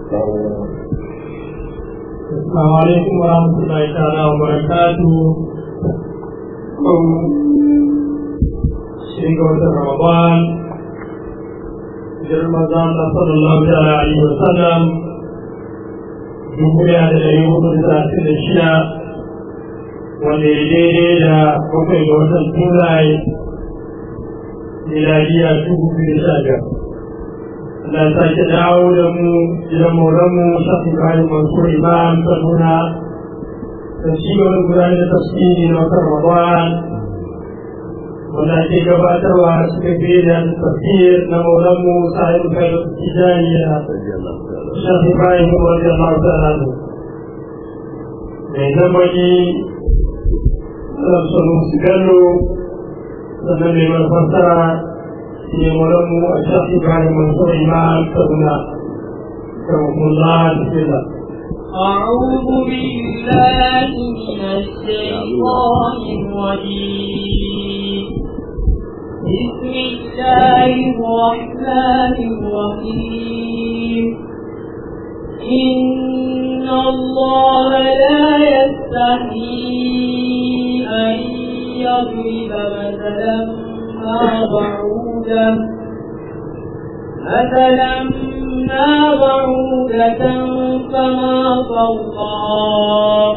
السلام عليكم ورحمة الله تعالى وبركاته شيخ رمضان رمضان صلى الله تعالى عليه وسلم dubu da ɗari hudu da talatin da shida wanda ya daidai da bakwai ga watan turai miladiya dubu biyu da sha biyar Allah ya sake dawo da mu gidan maulanmu shafi bayan mansur imam kaduna da ci wani gudanar da tafsiri na watan ramadan wanda ake gabatarwa suka fi da tafsir na maulanmu sa'id kai tijani da shafi bayan wajen masu alamu mai zamani sarrafa su gallo sannan mai mafassara ne maulanmu a shafi bayan masu imam kaduna رحمه الله بسم الله أعوذ بالله من الشيطان الرجيم بسم الله الرحمن الرحيم إن الله لا يستحيي أن يضرب مثلا ما بعوده مثلا ما بعودة فما فوقها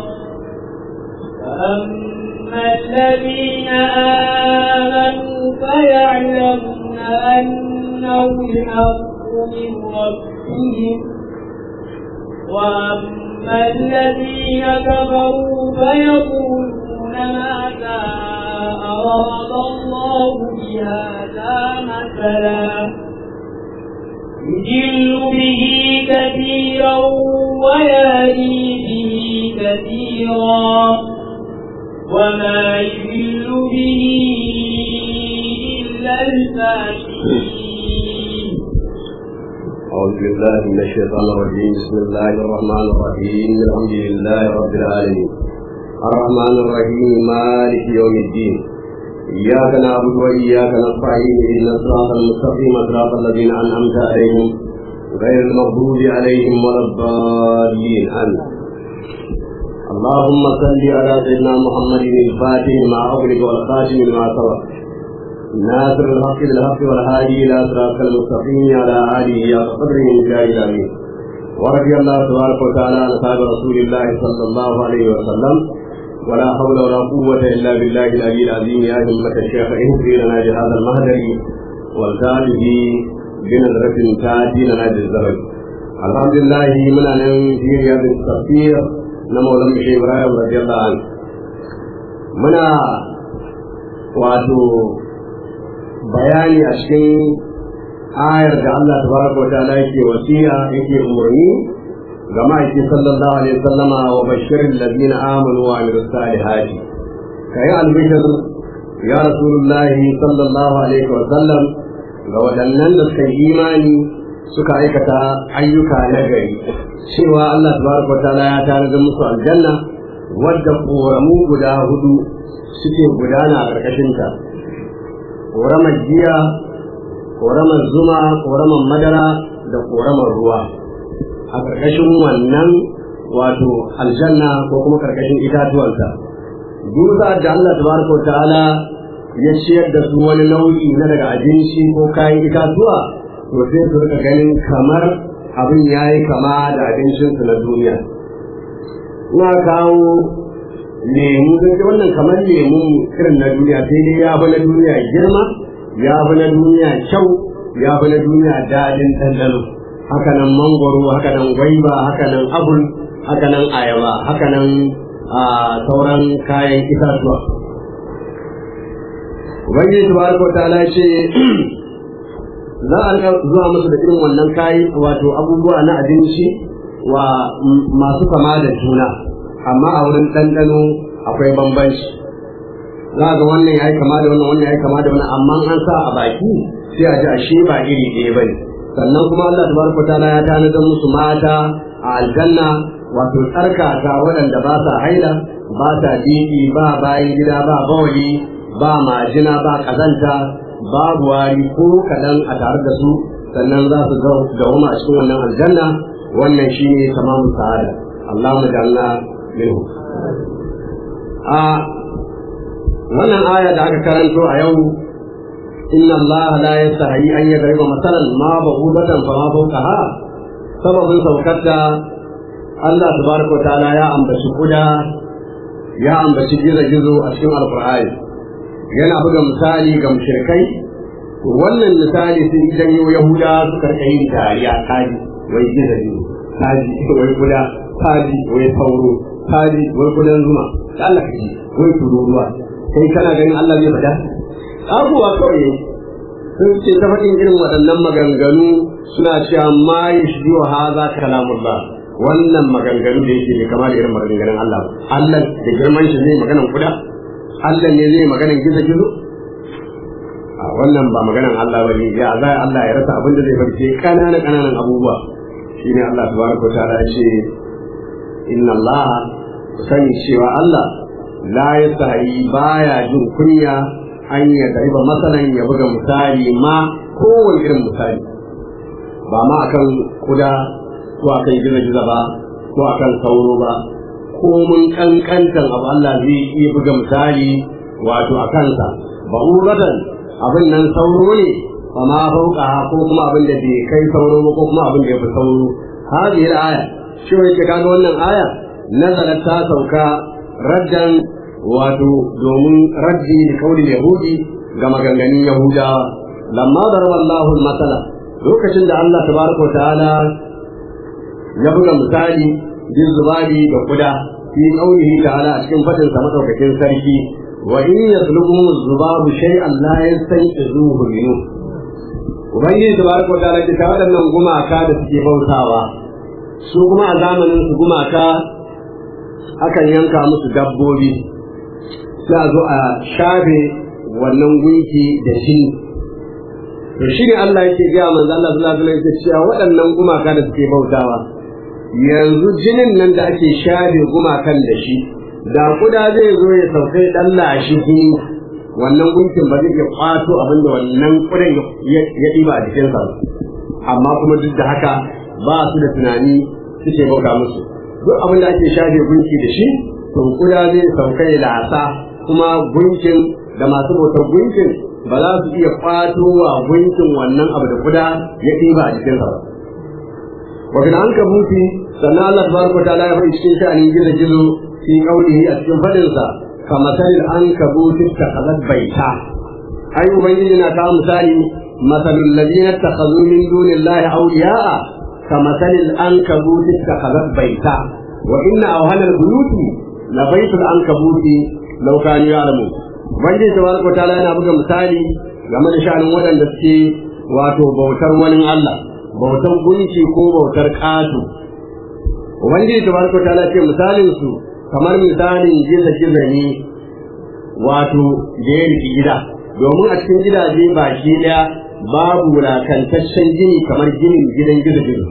فأما الذين آمنوا فيعلمون أنه الحق من ربهم وأما الذين كفروا فيقولون ماذا أراد الله بهذا مثلا يجل به كثيرا ويهدي به كثيرا وما يجل به إلا الفاسقين أعوذ بالله من الشيطان الرجيم بسم الله الرحمن الرحيم الحمد لله رب العالمين الرحمن الرحيم مالك يوم الدين إياك نعبد وإياك نستعين إهدنا الصراط المستقيم صراط الذين أنعمت عليهم غير المغضوب عليهم ولا الضالين آمين اللهم صل على سيدنا محمد الفاتح ما أغلق والخاتم لما سبق ناصر الحق بالحق والهادي إلى صراط المستقيم على آله يا قدره من جاه الأمين ورضي الله تبارك وتعالى عن أصحاب رسول الله صلى الله عليه وسلم ولا حول ولا قوة إلا بالله العلي العظيم يا همة الشيخ اهدي لنا بهذا المهدر والتاله بنظرة تاتي لنا بالزمن الحمد لله من أن في رياض التفسير نمو لم إبراهيم رضي الله عنه منا واتو bayani a cikin ayar da Allah tabaraka wa ta'ala yake wasiya yake umarni ga ma'aiki sallallahu alaihi wasallama wa bashirin ladina amanu wa amilus salihati kai albishir ya rasulullahi sallallahu alaihi wasallam ga waɗannan da suka yi imani suka aikata ayyuka na gari cewa Allah tabaraka wa ta'ala ya tanadar musu aljanna wadda koramu guda hudu suke gudana a ƙarƙashinta ƙoramar giya ƙoramar zuma ƙoramar madara da ƙoramar ruwa a ƙarƙashin wannan wato aljanna ko kuma ƙarƙashin itatuwansa dusa da Allah tabaraka ta'ala ya ciyar da su wani nau'i na daga abinci ko kayan itatuwa to sai su rika ganin kamar abin yayi kama da abincinsu na duniya ina kawo lemu zai ce wannan kamar lemu irin na duniya sai dai ya fi na duniya girma ya fi na duniya kyau ya fi na duniya daɗin ɗanɗano haka nan mangwaro haka nan gwaiba haka nan abul haka nan ayaba haka nan sauran kayan itatuwa ubangiji tabaraka wa ta'ala ce za a zuwa musu da irin wannan kayi wato abubuwa na abinci wa masu kama da juna amma a wurin ɗanɗano akwai bambanci za ga wannan ya yi kama da wannan wannan ya yi kama da wannan amma an sa a baki sai a ji ashe ba iri ɗaya ba ne sannan kuma Allah tabaraka ta'ala ya tanadar musu mata a aljanna wato tsarkaka waɗanda ba sa haila ba sa diki ba bayan gida ba bawali ba majina ba kazanta babu wari ko kaɗan a tare da su sannan za su gawama a cikin wannan aljanna wannan shine tamamu sa'ada Allahumma ja'alna minhu a wannan aya da aka karanto a yau inna Allah la yastahi an yadriba masalan ma ba'udatan fa ma fawqaha sababin saukarta Allah tabaraka wa ta'ala ya ambaci kuda ya ambaci gizo-gizo a cikin alkur'ani yana buga misali ga mushrikai wannan misali sun janyo yahuda su karka yin dariya kaji wai gizo-gizo kaji wai kuda kaji wai sauro kaji wai kudan zuma da Allah kaji wai tururuwa kai kana ganin Allah zai faɗa abubuwa kawai sun ce ta faɗin irin waɗannan maganganu suna cewa ma yashbihu hadha kalamullah wannan maganganu da yake kama da irin maganganun Allah Allah da girman shi zai maganan kuda Allah ne zai maganan gizo gizo a wannan ba maganan Allah bane ya za Allah ya rasa abin da zai farce kanana kananan abubuwa shine Allah tabaraka wa ta'ala ya ce inna Allah sani cewa Allah la yastahi baya jin kunya an ya dariba masalan ya buga misali ma kowane irin misali ba ma akan kuda ko akan gizo-gizo ba ko akan sauro ba ko mun kankantan abu Allah zai iya buga misali wato a kansa ba uratan abin nan sauro ne ba ma fauka ko kuma abin da bai kai sauro ba ko kuma abin da ya fi sauro hadhihi al-aya shi ne ke kaga wannan aya nazarat ta sauka raddan wato domin raddi da kaulin yahudi ga maganganun yahudawa lamma daraba Allahu al-masala lokacin da Allah tabaraka wa ta'ala ya buga misali bin zubari da kuda fi qaulihi ta'ala a cikin fadin sa madaukakin sarki wa in yaslubuhum zubabu shay'an la yastanqizuhu minhu ubangiji tabaraka ta'ala ke ta waɗannan gumaka da suke bautawa su kuma a zamanin su gumaka akan yanka musu dabbobi sai a zo a shafe wannan gunki da shi to shi ne Allah yake gaya manzo Allah sallallahu alaihi wasallam cewa waɗannan gumaka da suke bautawa yanzu jinin nan da ake share gumakan da shi da kuda zai zo ya saukai dan lashi jini wannan gunkin ba zai iya kwato abin da wannan kudan ya ɗiba a jikinsa ba amma kuma duk da haka ba su da tunani suke bauta musu duk abin da ake share gunki da shi to kuda zai saukai lasa kuma gunkin da masu bautar gunkin ba za su iya kwato wa gunkin wannan abu da kuda ya ɗiba a jikinsa ba وفي العنكبوت سنة الله تبارك وتعالى يقول cikin sha'anin gizo gizo fi qawlihi a cikin fadinsa كمثل العنكبوت اتخذت بيتا أي ubangiji na kawo misali مثل الذين اتخذوا من دون الله أولياء كمثل العنكبوت اتخذت بيتا وإن أوهن البيوت لبيت العنكبوت لو كانوا يعلمون ubangiji tabaraka wa ta'ala yana buga misali game da sha'anin waɗanda suke wato bautar wani Allah bautar gunki ko bautar ƙato ubangiji tabaraka wa ta'ala ce misalin su kamar misalin giza giza ne wato da ya riki gida domin a cikin gidaje baki ɗaya babu wulakantaccen gini kamar ginin gidan gizo gizo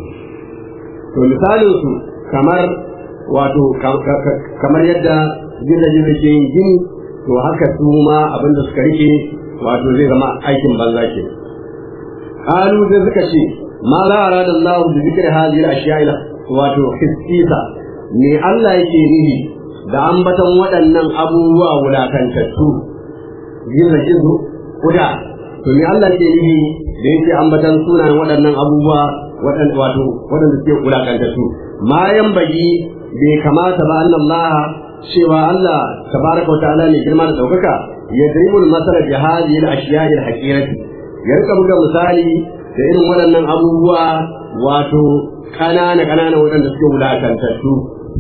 to misalin su kamar wato kamar yadda gizo gizo ke yin gini to haka su ma abin da suka rike wato zai zama aikin banza ke qalu sai suka ce ma la arada Allah bi zikri hadhihi al-ashya'i wato hissisa me Allah yake nihi da ambatan waɗannan abubuwa wulakantattu gizo gizo kuda to me Allah yake nihi da yake ambatan sunayen waɗannan abubuwa waɗanda wato waɗanda suke wulakantattu ma yan bagi bai kamata ba Allah cewa Allah tabaraka ta'ala ne girma da daukaka ya dribul masala bi hadhihi al-ashya'i al-haqirati ya rika buga misali da irin waɗannan abubuwa wato kanana kanana waɗanda suke wulakantattu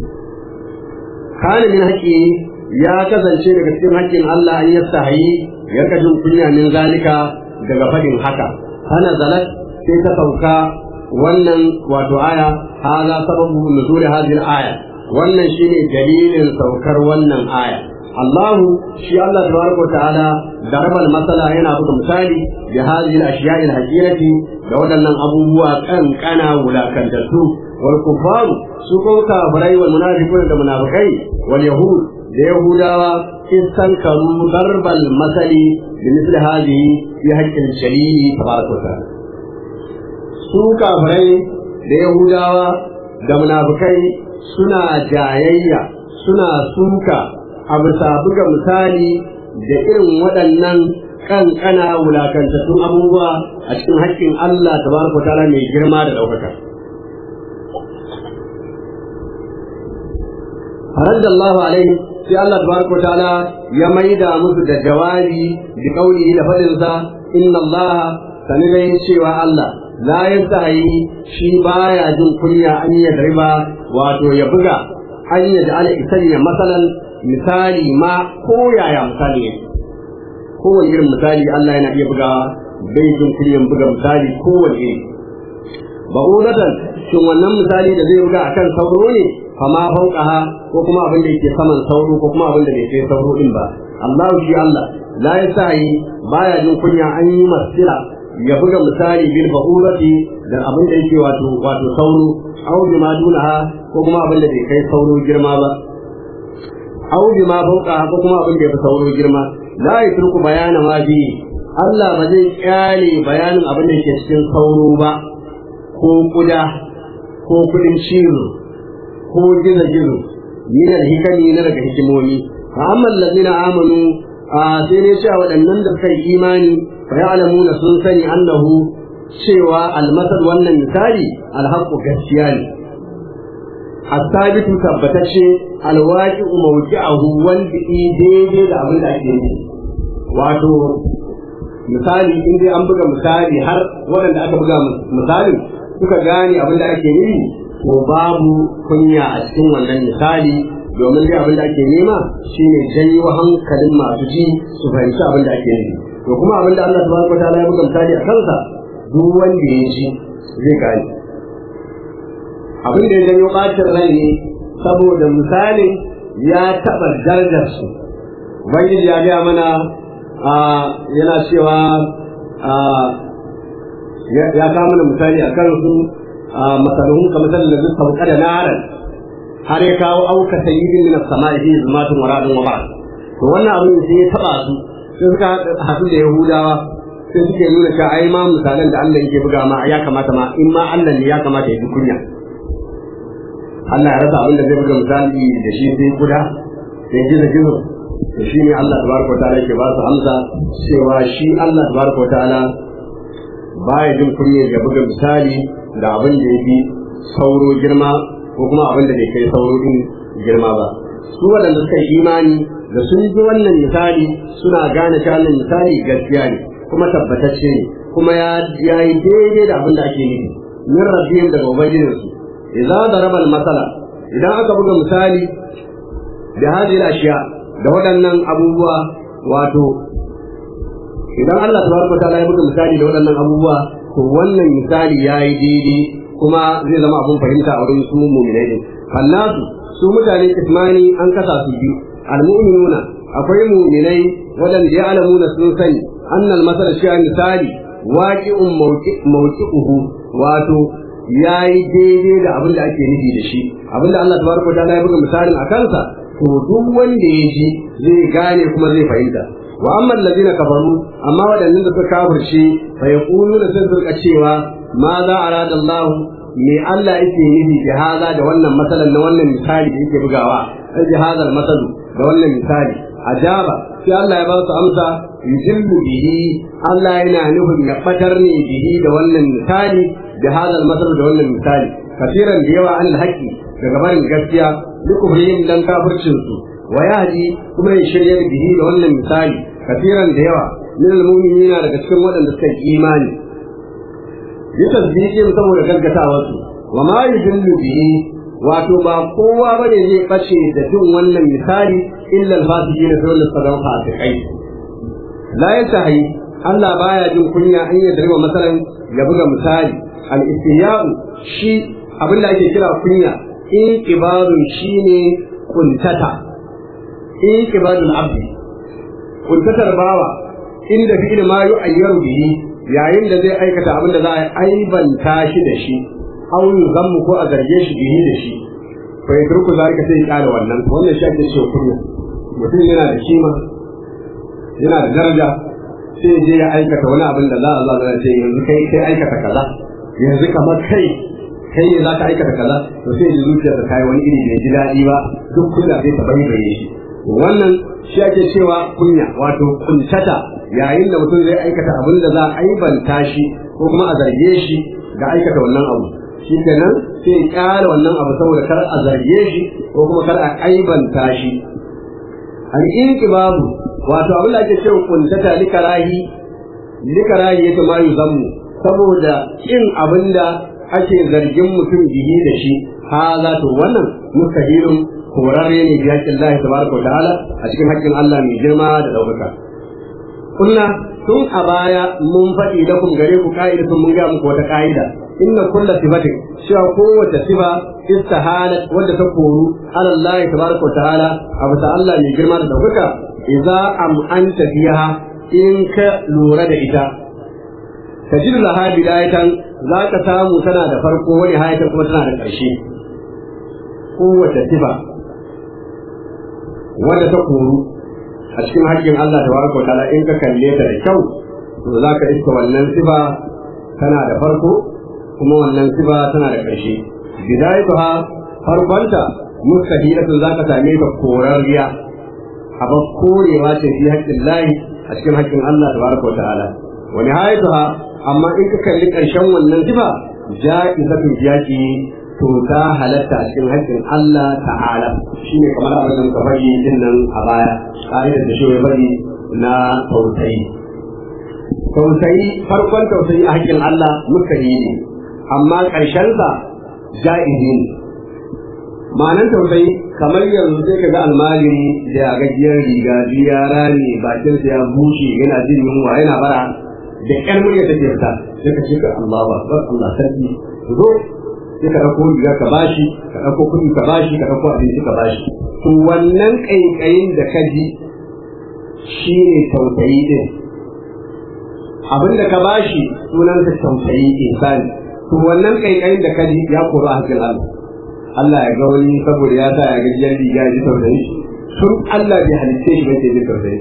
kana min haƙi ya kasance daga cikin haƙƙin Allah an yastahi ya rika jin kunya min zalika daga faɗin haka hana zalat sai ta sauka wannan wato aya hada sababu nuzul hadhihi al-aya wannan shine dalilin saukar wannan aya Allahu shi Allah tabaraka ta'ala da rabal masala yana buga misali da hadhihi al-ashiya'i al-haqirati da waɗannan abubuwa kankana wulakantattu wal kufaru su ko kafirai wal munafiqun da munafikai wal yahud da yahudawa in sankaru darbal masali bi misli hadhihi fi haqqil jalili tabaraka ta'ala su kafirai da yahudawa da munafukai suna jayayya suna suka a bisa buga misali da irin waɗannan kankana wulakantattun abubuwa a cikin haƙƙin Allah tabaraka ta'ala mai girma da ɗaukaka. فرد الله عليه sai Allah tabaraka ta'ala ya maida musu da jawabi bi qawlihi da fadin sa inna Allah sani dai cewa Allah la yastahi shi baya jin kunya an ya riba wato ya buga an ya ja'ala isanya masalan misali ma ko yaya misali ne kowane irin misali Allah yana iya bugawa bai jin kunyan buga misali kowane iri ba'udatan shin wannan misali da zai buga akan sauro ne fama fauqaha ko kuma abin da yake saman sauro ko kuma abin da bai kai sauro din ba Allah shi Allah la yasahi baya jin kunya an yi masila ya buga misali bil bahurati da abin da yake wato wato sauro aw bima dunaha ko kuma abin da bai kai sauro girma ba aw bima fauqaha ko kuma abin da ya fi sauro girma la yatruku bayana ma bi Allah ba zai kyale bayanin abin da yake cikin sauro ba ko kuda ko kudin cizo ko gizo-gizo min alhikami na daga hikimomi fa amma allazina amanu a sai ne cewa waɗannan da suka yi imani fa ya'lamuna sun sani annahu cewa almasal wannan misali alhaqqu gaskiya ne asabitu tabbatacce alwaqi'u mawqi'ahu wanda daidai da abin da ake yi wato misali in dai an buga misali har waɗanda aka buga misalin suka gane abin da ake yi to babu kunya a cikin wannan misali domin dai abin da ake nema shine janyo hankalin masu ji su fahimci abin da ake nufi to kuma abin da Allah subhanahu wataala ya buga misali a kansa duk wanda ya ji zai gane abin da ya janyo bacin rai ne saboda misalin ya taɓa darajar su ubangiji ya gaya mana yana cewa ya kawo mana misali a kansu masaluhun ka misali da zuka sauka da naran har ya kawo auka sayyidin min as-sama'i fi zumatun wa ra'dun wa ba'd to wannan abin sai ya taba su sai suka haɗu da yahudawa sai suke nuna cewa ai ma misalan da Allah yake buga ma ya kamata ma in ma Allah ne ya kamata ya ji kunya Allah ya rasa abin da zai buga misali da shi sai kuda sai gizo gizo to shi ne Allah tabaraka ta'ala yake ba su amsa cewa shi Allah tabaraka ta'ala baya jin kunya ya buga misali da abin da ya fi sauro girma ko kuma abin da bai kai sauro din girma ba su waɗanda suka yi imani da sun ji wannan misali suna gane cewa wannan misali gaskiya ne kuma tabbatacce ne kuma ya yi daidai da abin da ake nufi min rabbihim daga ubangijinsu idza daraba al-masala idan aka buga misali da hadhihi ashiya da waɗannan abubuwa wato idan Allah tabaraka ta'ala ya buga misali da waɗannan abubuwa to wannan misali yayi daidai kuma zai zama abun fahimta a wurin su mu'minai ne fallasu su mutane kismani an kasa su biyu al-mu'minuna akwai mu'minai waɗanda ya alamuna sun sani annal masala shi misali waqi'un mawqi'uhu wato yayi daidai da abin da ake nufi da shi abin da Allah tabaraka ta'ala ya buga misalin a kansa to duk wanda ya ji zai gane kuma zai fahimta wa amma allazina kafaru amma wadannan da suka kafirce fa yaquluna sun surka cewa ma za arada Allah me Allah yake nufi da hada da wannan masalan na wannan misali da yake bugawa ai da hada masalu da wannan misali ajaba sai Allah ya ba su amsa yujillu bihi Allah yana nufin ya fatar ne bihi da wannan misali da hada masalu da wannan misali kafiran da yawa an haƙi daga barin gaskiya likufrihim dan kafircin su wa yahdi kuma ya shirya bihi da wannan misali kafiran da yawa min almu'minina daga cikin waɗanda suka yi imani yi tasdiqin saboda gaggatawa su wa ma yudillu bihi wato ba kowa bane zai bace da jin wannan misali illa al-fasiqina sai wanda suka zama fasikai la yantahi Allah baya jin kunya an yi darima masalan ya buga misali al-istihya'u shi abinda ake kira kunya in kibarun shine kuntata in kibarun abdi kuntatar bawa inda fi'il ma yu'ayyaru bihi yayin da zai aikata abin da za a aibanta shi da shi aw yuzammu ko a zarge shi bihi da shi fa yatruku zalika sai ya kare wannan wannan shi ake cewa kunya mutum yana da kima yana da daraja sai je ya aikata wani abin da za a zo a ce yanzu kai kai aikata kaza yanzu kamar kai kai ne za ka aikata kaza to sai ji zuciyarsa ta yi wani iri bai ji daɗi ba duk kunya sai ta bari bai shi wannan shi ake cewa kunya wato kuntata yayin da mutum zai aikata abin da za a aibanta shi ko kuma a zarge shi ga aikata wannan abu shi kenan sai ya kyara wannan abu saboda kar a zarge shi ko kuma kar a aibanta shi al-inqibabu wato abin da ake cewa kuntata likarahi likarahi yake ma yuzammu saboda kin abin da ake zargin mutum bihi da shi haza to wannan mustahilun horarre ne bi haƙƙin Allah tabaraka wa ta'ala a cikin haƙƙin Allah mai girma da ɗaukaka kunna tun a baya mun faɗi da kun gare ku ka'idatun mun ga muku wata ka'ida inna kulla sifatin cewa kowace sifa istihalat wadda ta koru ala Allah tabaraka wa ta'ala a bisa Allah mai girma da ɗaukaka idza am anta fiha in ka lura da ita tajidu laha bidayatan za ka samu tana da farko wani hayatan kuma tana da ƙarshe kowace sifa wadda ta koru a cikin haƙƙin Allah ta baraka ta'ala in ka kalle ta da kyau to za ka iska wannan sifa tana da farko kuma wannan sifa tana da ƙarshe bidayatuha farkonta mustahilatun za ka same ta korarriya abin korewa ce fi haƙƙin lahi a cikin haƙƙin Allah ta baraka ta'ala wa nihayatuha amma in ka kalli ƙarshen wannan sifa ja'izatun jaki to ta halatta a cikin haƙƙin Allah ta'ala shine kamar abin da muka bari din nan a baya ƙa'idar da shi ya bari na tausayi tausayi farkon tausayi a haƙƙin Allah muka yi ne amma ƙarshensa ja'izi ne ma'anar tausayi kamar yanzu sai ka ga almajiri da gajiyar riga biya rani bakinsa ya bushe yana jin yunwa yana bara da ƴan murya take fita sai ka ce ka Allah ba Allah sarki zo sai ka ɗauko riga ka bashi ka ɗauko kuɗi ka bashi ka ɗauko abinci ka bashi to wannan ƙaiƙayin da ka ji shi ne tausayi ɗin abin da ka bashi sunansa tausayi insani to wannan ƙaiƙayin da ka ji ya koro a hankali Allah Allah ya ga wani saboda ya sa ya ga jiyar riga ya ji tausayi tun Allah bai halitta shi bai ji tausayi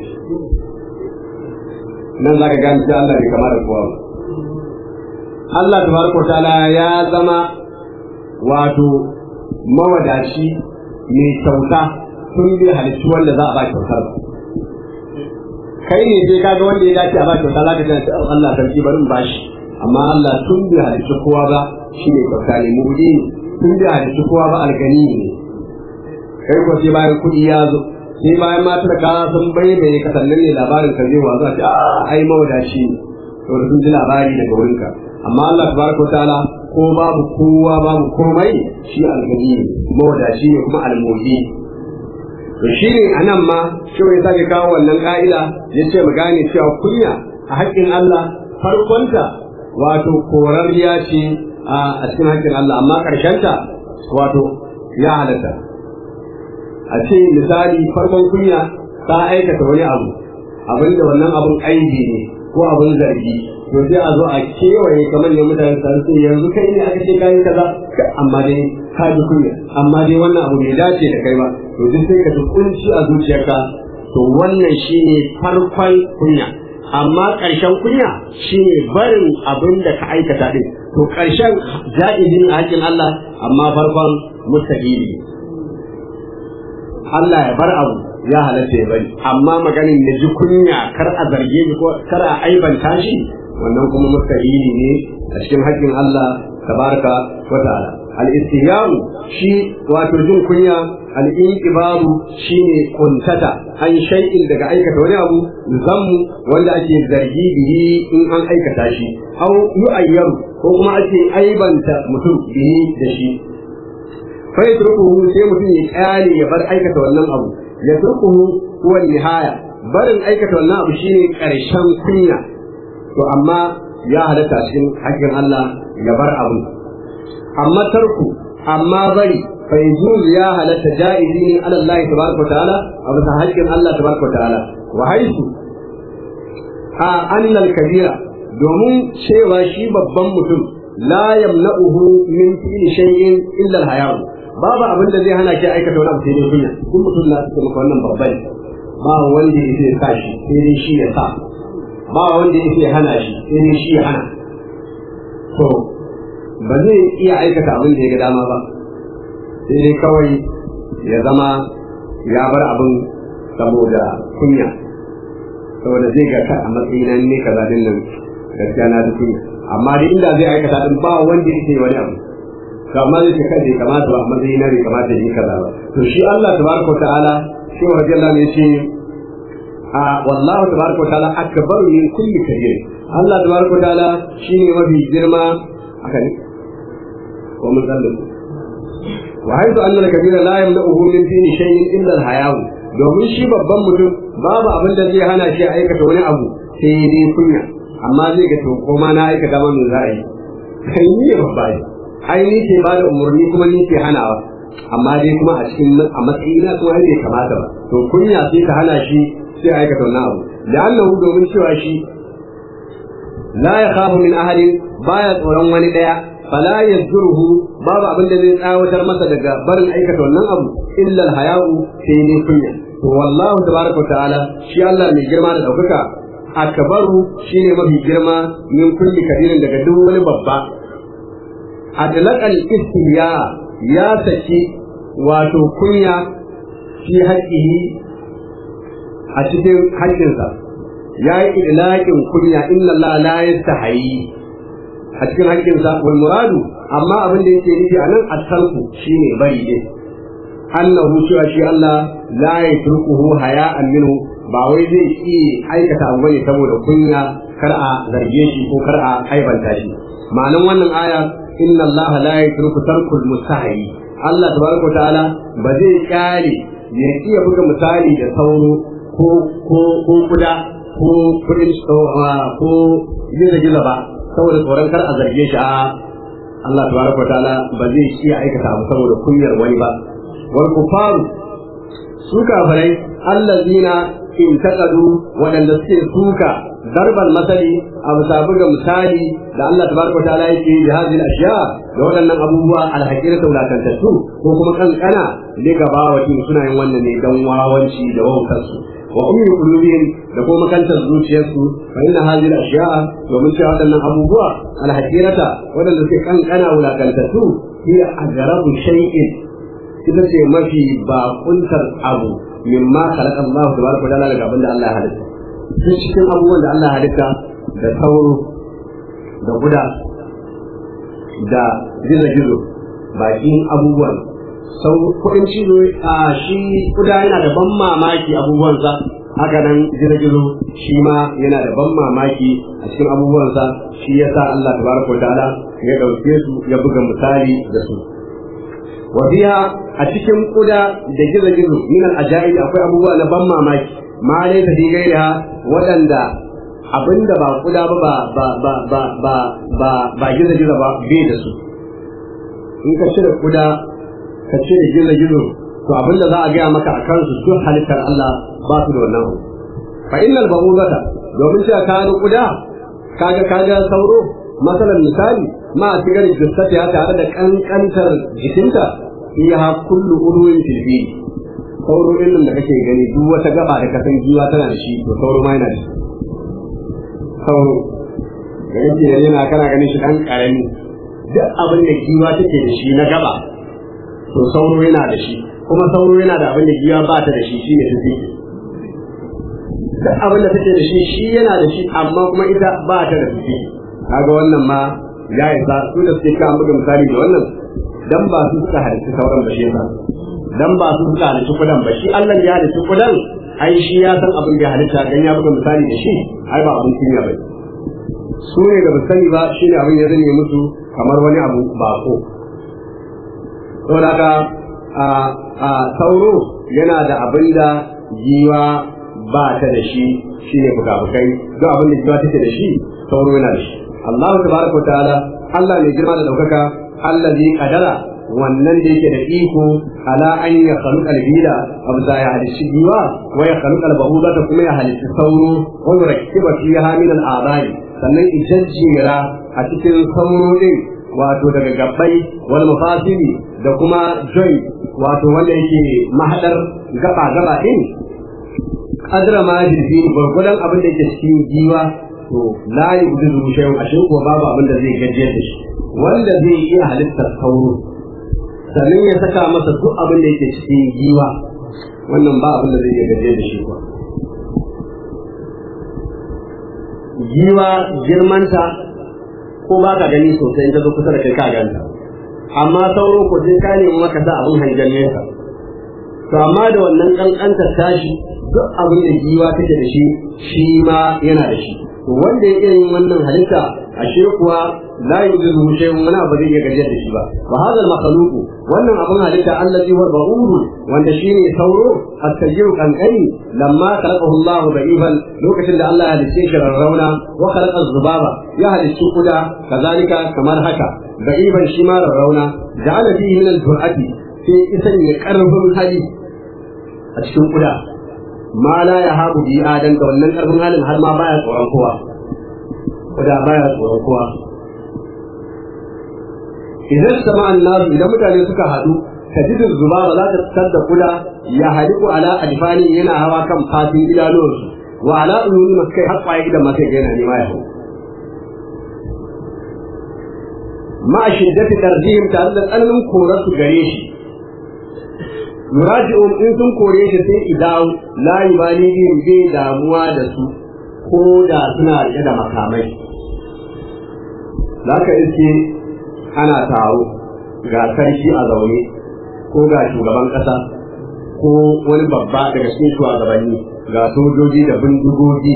nan za ka gane sai Allah bai kama da kowa ba Allah tabaraka ta'ala ya zama wato mawadaci mai kyauta tun bai halittu wanda za a ba kyautar ba kai ne sai kaga wanda ya dace a ba kyauta za ka ji ta Allah sarki barin bashi amma Allah tun bai halittu kowa ba shi ne kyauta ne mudi ne tun bai halittu kowa ba algani ne kai ko sai bayan kuɗi ya zo sai bayan matar ka sun bayyana ka sannan ne labarin ka zai wazo a ce a ai mawadaci ne saboda sun ji labari daga wurinka amma Allah tabaraka wa ta'ala ko babu kowa babu komai shi algani mawadaci ne kuma almohi to shi ne a nan ma shi ya sake kawo wannan ka'ida ya ce mu gane cewa kunya a haƙƙin Allah farkonta wato korarriya ce a cikin haƙƙin Allah amma ƙarshenta wato ya halatta a ce misali farkon kunya ta aikata wani abu abinda wannan abun aibi ne ko abun zargi to sai a zo a kewaye kamar yadda mutane su ce yanzu kai ne aka ce kayan kaza amma dai ka ji kunya amma dai wannan abu bai dace da kai ba to duk sai ka ji kunci a zuciyarka to wannan shine farkon kunya amma ƙarshen kunya shine barin abin da ka aikata din to ƙarshen ja'izin a haƙin Allah amma farkon mustaqili Allah ya bar abu ya halatta ya bari amma maganin ya ji kunya kar a zarge ni ko kar a aibanta shi wannan kuma mustahili ne a cikin haƙƙin Allah tabaraka wa ta'ala al-istihyaru shi wato jin kunya al-inqibabu shine kuntata an shay'in daga aikata wani abu zammu wanda ake zargi bihi in an aikata shi aw yu'ayyaru ko kuma ake aibanta mutum bihi da shi fa yatrukuhu sai mutum ya kyale ya bar aikata wannan abu ya turkuhu huwa nihaya barin aikata wannan abu shine karshen kunya to amma ya halatta cikin haƙƙin Allah ya bar abu amma tarku amma bari fa yajuz ya halatta jaizi ne ala Allah tabaraka ta'ala a bisa haƙƙin Allah tabaraka ta'ala wa haisu a annal kabira domin cewa shi babban mutum la yamna'uhu min fi'li shay'in illa al-hayaw babu abin da zai hana ki aikata wani abu sai dai kunya kun mutum na suka maka wannan babban ba wanda ya sa shi sai dai shi ya sa ba wanda ya hana shi sai dai shi ya hana to ba zai iya aikata abin da ya ga dama ba sai dai kawai ya zama ya bar abin saboda kunya saboda zai ga ka a matsayin ne kaza din nan gaskiya na da kunya amma dai inda zai aikata din ba wanda yake wani abu to amma zai ce kai bai kamata ba a matsayin na bai kamata yi kaza ba to shi Allah tabaraka ta'ala shi wa radiyallahu ne ce a wallahu tabaraka ta'ala akbar min kulli kabir Allah tabaraka ta'ala shine mafi girma haka ne ko mun zallu wa haizu anna al-kabira la yamla'uhu min dini shay'in illa al-hayaw domin shi babban mutum babu abin da zai hana shi aikata wani abu sai dai kunya amma zai ga to ko ma na aikata ma me za a yi kai ni ne babba ne ai ni ke ba da umarni kuma ni ke hanawa amma dai kuma a cikin a matsayina kuma ai bai kamata ba to kunya sai ka hana shi sai aikata wannan abu la'annahu domin cewa shi la yakhafu min ahadin baya tsoron wani daya fala yazruhu babu abin da zai tsawatar masa daga barin aikata wannan abu illa al-haya'u sai dai kunya to wallahu tabaraka ta'ala shi Allah mai girma da daukaka akbaru shine mafi girma min kulli kabirin daga duk wani babba adlaqal istihya ya saki wato kunya fi haqqihi a cikin haƙƙinsa ya yi idlaqin kunya inna Allah la yastahi a cikin haƙƙinsa wal muradu amma abin da yake nufi anan at-tarku shine bari ne annahu cewa shi Allah la yatrukuhu haya'an minhu ba wai zai yi aikata abu bane saboda kunya kar a zarge shi ko kar a aibanta shi ma'anan wannan aya inna Allah la yatruku tarkul mustahi Allah tabaraka wa ta'ala ba zai kyale ya iya buga misali da sauro ko ko ko kuda ko kudin ko giza giza ba saboda tsoron kar a zarge shi a Allah tabaraka wa ta'ala ba zai iya aikata abu saboda kunyar wani ba wal kufaru su kafirai allazina in taqadu wadanda suke suka darban masali a bisa buga misali da Allah tabaraka wa ta'ala yake bi hadhihi ashiya da waɗannan abubuwa alhaqira wulakantattu ko kuma kankana ne gaba wa suna yin wannan ne dan wawanci da wautar su wa ummi qulubihim da kuma makantar zuciyarsu fa inna hadhihi ashiya domin cewa waɗannan abubuwa alhaqirata waɗanda suke kankana wulakantattu hiya ajrabu shay'in ita ce mafi bakuntar abu mimma khalaqa Allah tabaraka wa ta'ala daga abin da Allah ya halitta duk cikin abubuwan da Allah ya halitta da sauro da guda da gizo-gizo bakin abubuwan sau kuɗin cizo a shi kuda yana da ban mamaki abubuwansa haka nan gizo-gizo shi ma yana da ban mamaki a cikin abubuwansa shi yasa Allah tabaraka wa ta'ala ya ɗauke su ya buga misali da su wa biya a cikin kuda da gizo-gizo min al-ajaib akwai abubuwa na ban mamaki ma dai ta gaira waɗanda abinda ba kuda ba ba ba ba ba ba ba ba gizo-gizo ba bai da su in ka cire kuda ka cire gizo-gizo to abinda za a gaya maka a kansu su halittar Allah ba su da wannan fa innal ba'udata domin cewa ka ga kuda kaga kaga sauro masalan misali ma a cigar jissata ya tare da kankantar jikinta iya kullu ulwin filfi sauro din da kake gani duk wata gaba da kasan giwa tana da shi to sauro ma yana da shi sauro da yake yana kana ganin shi dan karami duk abin da giwa take da shi na gaba to sauro yana da shi kuma sauro yana da abin da giwa ba ta da shi shine tafi duk abin da take da shi shi yana da shi amma kuma ita ba ta da tafi kaga wannan ma ya isa su da suke kan buga misali da wannan dan ba su suka halitta sauran ba shi yasa dan ba su suka halitta kudan ba shi Allah ya halitta kudan ai shi ya san abin da ya halitta dan ya buga misali da shi ai ba abin kunya ba su ne da ba sani ba shi ne abin ya zane musu kamar wani abu ba ko saboda haka a a sauro yana da abin da giwa ba ta da shi shine bukabukai duk abin da giwa take da shi sauro yana da shi Allah tabaraka wa ta'ala Allah mai girma da daukaka Allah zai kadara wannan da yake da iko ala an ya khaluqa al-bida abza ya halishi giwa wa ya khaluqa al-bahuda ta kuma ya halishi sauro wa yurakkiba fiha min al-a'dai sannan ijajjira a cikin sauro din wato daga gabbai wal mafasili da kuma joy wato wanda yake mahadar gaba gaba din kadra ma jirgi gurgudan abin da yake cikin giwa to la yujizu shay'un ashe ko babu abin da zai gajiyar da shi wanda zai iya halittar sauro sannan ya saka masa duk abin da yake cikin giwa wannan ba abin da zai iya gajiyar da shi ba giwa girmanta ko ba ka gani sosai in ta zo kusa da kai ka ganta amma sauro ko sai ka nemi maka sa abin hangen nesa to amma da wannan kankanta tashi duk abin da giwa take da shi shi ma yana da shi to wanda ya iya yin wannan halitta ashe kuwa la yujizu shay'un wani abu zai iya gajiyar da shi ba wa hadha al wannan abin halitta allazi huwa ba'uru wanda shine sauro at-tajru kankani lamma khalaqahu Allah da'iban lokacin da Allah ya halice shi rarrauna wa khalaqa zubaba ya halice kuda kazalika kamar haka da'iban shi ma rarrauna ja'ala fihi min al-jur'ati sai isan ya karfin hali a cikin kuda ma la ya habu bi adan da wannan karfin halin har ma baya tsoron kowa kuda baya tsoron kowa idan sama annabi idan mutane suka haɗu tajidin zuba ba za ta fitar da kuda ya haliku ala alfani yana hawa kan fatin idanuwarsu wa ala uluni masu kai har kwaye idan masu yana nema ya hau ma a shiddati tarjihim tare da tsananin korarsu gare shi yuraji'un in sun kore shi sai idawo la yubali bihim bai damuwa da su ko da suna rike da makamai zaka iske ana taro ga sarki a zaune ko ga shugaban kasa ko wani babba daga cikin shugabanni ga sojoji da bindigogi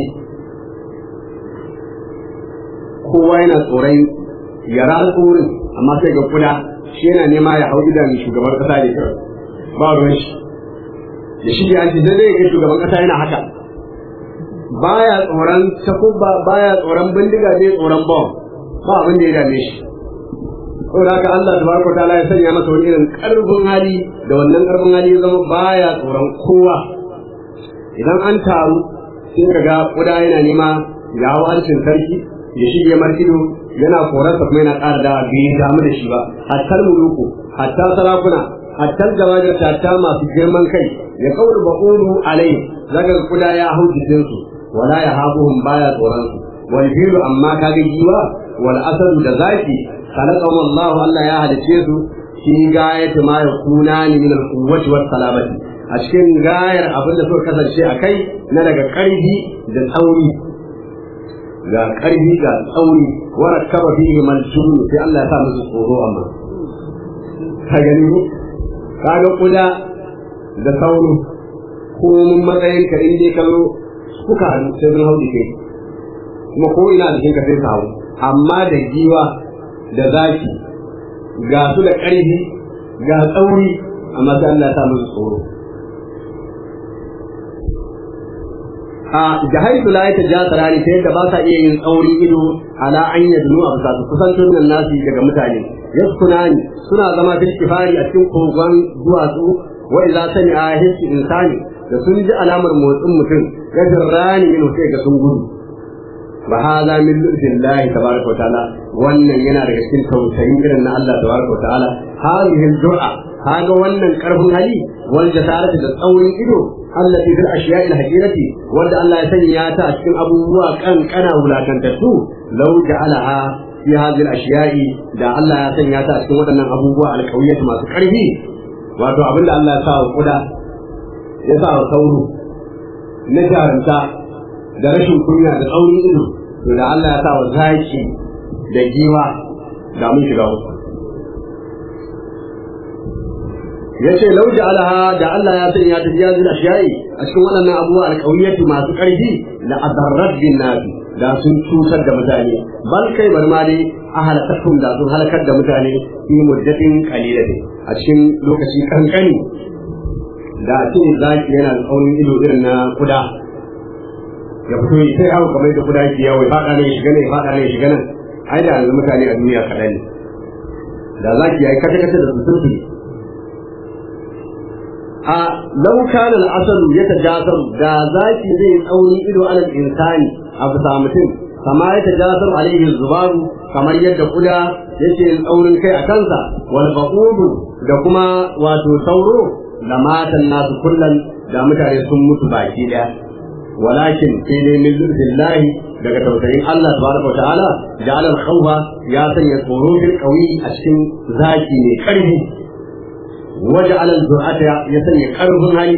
kowa yana tsoron ya alƙurin amma sai ga kuda shi yana nema ya hau idan shugaban kasa ne kawai ba ruwan shi da shi ke anti zai ga shugaban kasa yana haka baya tsoron takubba baya tsoron bindiga zai tsoron bom ba abin da ya dame shi saboda haka Allah tabaraka ta'ala ya sanya masa wani irin karfin hali da wannan karfin hali ya zama baya tsoron kowa idan an taru sai ka ga kuda yana nema ya hau harshen sarki ya shige markido yana korarsa kuma yana ƙara da bai damu da shi ba hatta muluku hatta sarakuna hatta gabajar hatta masu girman kai ya kauru ba'ulu alai zaga kuda ya hau jikinsu wala ya habuhum baya tsoron su wal filu amma kaga giwa wal asadu da zaki khalaqahu Allah Allah ya halice su shi gayatu ma yakuna min al quwwati was salamati a cikin gayar abin da suka kasance a kai na daga ƙarfi da tsauri ga ƙarfi ga tsauri wa rakkaba fihi maljun sai Allah ya sa musu tsoro amma ka gani ko kaga kuda da sauro ko mun matsayin ka in dai ka zo kuka hannu sai sun hau dike kuma ko ina da ka sai hau amma da giwa da zaki ga su da ƙarfi ga tsauri amma sai Allah ya sa musu tsoro a jahaitu la ta ja sarari ta yadda ba sa iya yin tsaurin ido ala an yadnu a bisa su kusantar nan nasi daga mutane yaskunani suna zama fil kifari a cikin kogon duwatsu wa idza sami'a hissi insani da sun ji alamar motsin mutum ya rani min sai ga sun gudu wa hadha min lutfillahi tabaraka wa ta'ala wannan yana daga cikin tausayin irin na Allah tabaraka wa ta'ala hadhihi du'a kaga wannan karfin hali wal jasarati da tsaurin ido allati fil ashiya'i al-hakirati wanda Allah ya sanya ta a cikin abubuwa kankana wulakantattu law ja'alaha fi hadhihi al-ashiya'i da Allah ya sanya ta a cikin waɗannan abubuwa alƙawiyatu masu ƙarfi wato abinda Allah ya sa wa kuda ya sa wa sauro na jarumta da rashin kunya da tsaurin ido to da Allah ya sa wa zaki da giwa da mun shiga wasu yace lau ja'alaha da Allah ya sanya ta jazil ashiyai a cikin waɗannan abubuwa alƙawiyatu masu ƙarfi la adarrat bin nabi da sun cutar da mutane bal kai bar ma dai a halakatum da sun halakar da mutane fi muddatin qalilatin a cikin lokaci kankani da a ce zaki yana da tsaunin ido irin na kuda ya fito yi sai yawo kamar da kuda yake yawo ya faɗa ne ya shiga ne ya faɗa ne ya shiga nan ai da yanzu mutane a duniya kaɗan ne da zaki ya yi kace-kace da su sun a lau kana al'asalu ya tajasar da zaki zai tsauni ido alal insani a bisa mutum kama ya tajasar alaihi zubaru kamar yadda kuda yake tsaurin kai a kansa wal baqudu da kuma wato sauro da matan nasu kullan da mutane sun mutu baki daya walakin sai dai min lutfillahi daga tausayin Allah tabaraka wa ta'ala ja'ala al-khawfa ya sanya tsoro fil qawi a cikin zaki mai karfi waja'ala al-zur'ata ya sanya karfin hali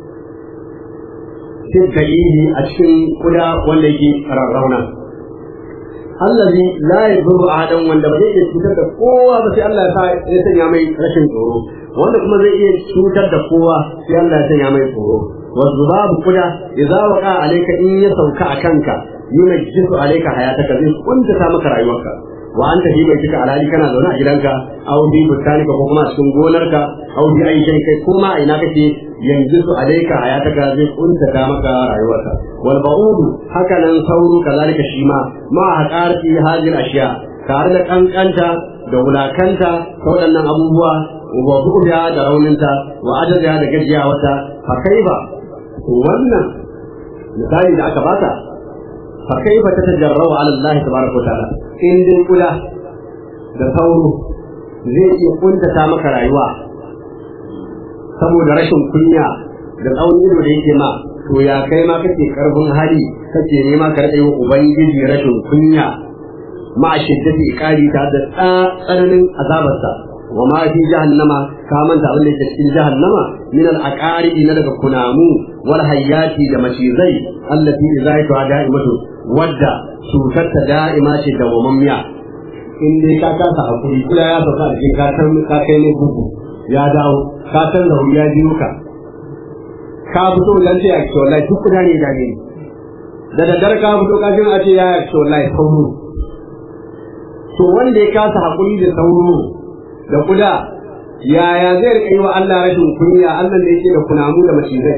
fil da'ihi a cikin kuda wanda yake rarrauna allazi la yadurru ahadan wanda ba zai iya cutar da kowa ba sai Allah ya sa ya sanya mai rashin tsoro wanda kuma zai iya cutar da kowa sai Allah ya sanya mai tsoro والذباب كده إذا وقع عليك إن يسوك أكنك ينجس عليك حياتك زي كنت سامك رأيوك وأنت في بيتك على ذلك أنا دون أجلنك أو في بستانك وكما سنقونرك أو في أي شيء كما إنك ينجس عليك حياتك زي كنت سامك رأيوك والبعوض هكذا نصور كذلك الشيما مع حقارة هذه الأشياء tare da kankanta da wulakanta ta waɗannan abubuwa wa buɗya da rauninta wa ajaziya da gajiyawarta fa kai ba wannan misali da aka bata fa kaifa tatajarrabu ala Allah tabaraka wa ta'ala in dai kula da sauro zai iya kuntata maka rayuwa saboda rashin kunya da tsawon ido da yake ma to ya kai ma kake karfin hali kake nema ka rike wa ubangiji rashin kunya ma shiddati iqali ta da tsananin azabarsa wa ma fi jahannama ka manta abin da yake cikin jahannama min al aqaribi na daga kunamu wal hayyati da macizai allati idza ta da'imatu wadda cutar ta da'ima ce da wamammiya in dai ka kasa hakuri kula ya sauka a cikin ka san ka kai ne bugu ya dawo ka san da ya biyo ka ka fito dan ce ya ce wallahi duk kuda ne da ne da daddare ka fito ka jin a ce ya ce wallahi sauro to wanda ya kasa hakuri da sauro da kuda yaya zai rika yi wa Allah rashin kunya Allah da yake da kunamu da macizai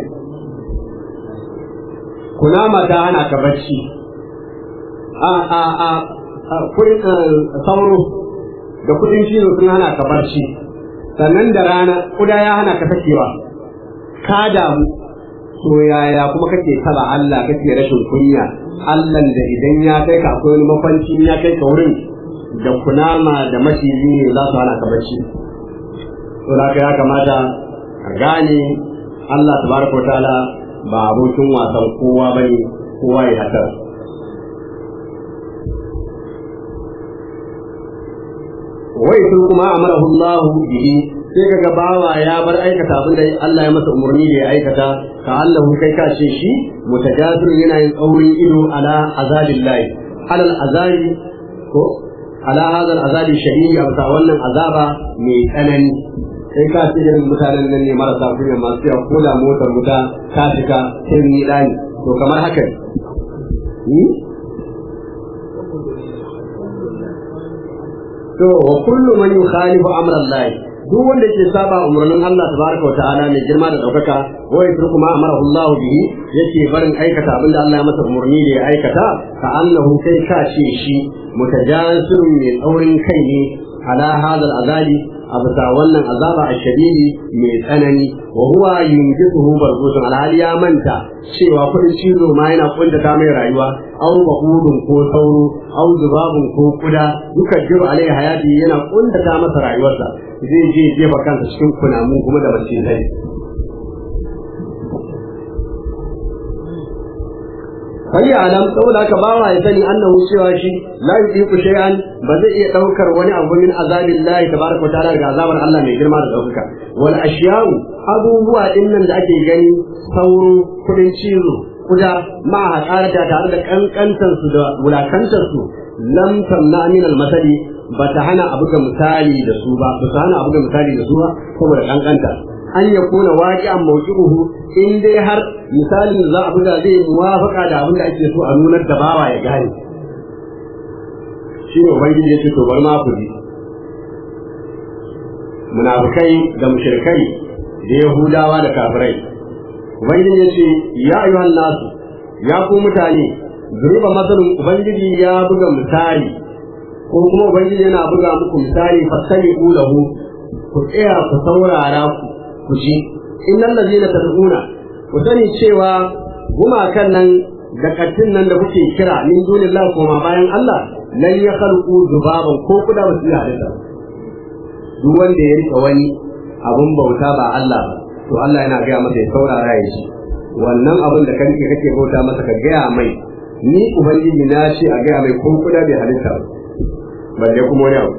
kunama ta hana ka bacci a a a kudin sauro da kudin cizo sun hana ka barci sannan da rana kuda ya hana ka sakewa ka damu to yaya kuma kake saba Allah kake rashin kunya Allah da idan ya kai ka akwai wani mafanci ya kai ka wurin da kunama da maciji ne za su hana ka bacci to da ya kamata ka gane Allah tabaraka ta'ala ba abokin wasan kowa bane kowa ya hatar wai sun kuma amarahu Allah bihi sai kaga bawa ya bar aikata abin da Allah ya masa umarni da ya aikata ka Allah kai ka ce shi mutajazir yana yin tsaurin ido ala azabillahi alal azabi ko ala hadal azabi shadidi a bisa wannan azaba mai tsanani sai ka ce irin mutanen nan ne marasa kunya masu yawa ko da motar wuta ka shiga sai ni dani to kamar haka ne to wa kullu man yukhalifu amra Allah duk wanda ke saba umarnin Allah tabaraka wa ta'ala mai girma da daukaka wa yatruku ma amara Allah bihi yake barin aikata abin da Allah ya masa umarni da ya aikata ka annahu kai ka ce shi mutajasirun mai tsaurin kai ne ala hadal azabi a bisa wannan azaba a shadidi mai tsanani wa huwa yunjisuhu barzutun alhali ya manta cewa kudin cizo ma yana kuntata mai rayuwa aw bahudun ko sauro aw zubabun ko kuda duka jiru alai hayati yana kuntata masa rayuwarsa zai je jefa kansa cikin kunamu kuma da macizai kai alam saboda haka bawa ya sani annahu cewa shi la yudiku shay'an ba zai iya daukar wani abu min azabillahi tabaraka wa ta'ala daga azabar Allah mai girma da daukaka wal ashiya'u abubuwa dinnan da ake gani sauro kudin cizo kuda ma haƙarata tare da kankantar su da wulakantar su lam tamna min al masali ba ta hana abu ga misali da su ba ba ta hana abu ga misali da su ba saboda kankanta an ya kuna waƙi'an mawqi'uhu in dai har misalin da za a buga zai muwafaka da abin da ake so a nunar da bawa ya gane shi ne ubangiji ya ce to bar ma ku ji munafikai da mushrikai da yahudawa da kafirai ubangiji ya ce ya ayyuhan nasu ya ku mutane zuriba masalin ubangiji ya buga misali ko kuma ubangiji yana buga muku misali fasali lahu ku tsaya ku saurara ku ku ji innal ladina tad'una ku sani cewa gumakan nan da kattin nan da kuke kira min dunillahi kuma bayan Allah lan ya khalqu zubaban ko kuda ba su halitta duk wanda ya rika wani abun bauta ba Allah ba to Allah yana gaya masa ya saurara ya ji wannan abin da kan kake bauta masa ka gaya mai ni ubangiji na ce a gaya mai ko kuda bai halitta ba balle kuma wani abu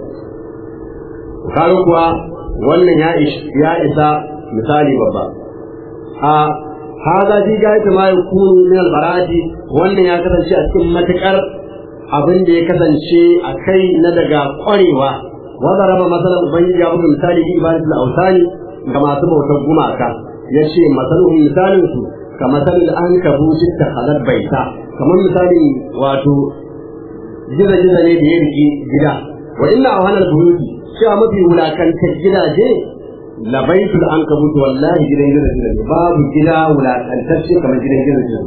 kaga kuwa wannan ya ya isa misali babba a haza ji ga ita ma yakunu min albarati wannan ya kasance a cikin matakar abin da ya kasance a kai na daga kwarewa wanda raba masalan ubangiji ya buga misali bi ibadatul awsani ga masu bautar gumaka yace masalun misalin su ka masalin an kabuci ta halal baita kamar misalin wato giza-giza ne da ya riki gida wa inna a wannan buyuti cewa mafi wulakantar gidaje labaitul an kabutu wallahi gidan giza-giza ne babu gida wulakantacce kamar gidan giza-giza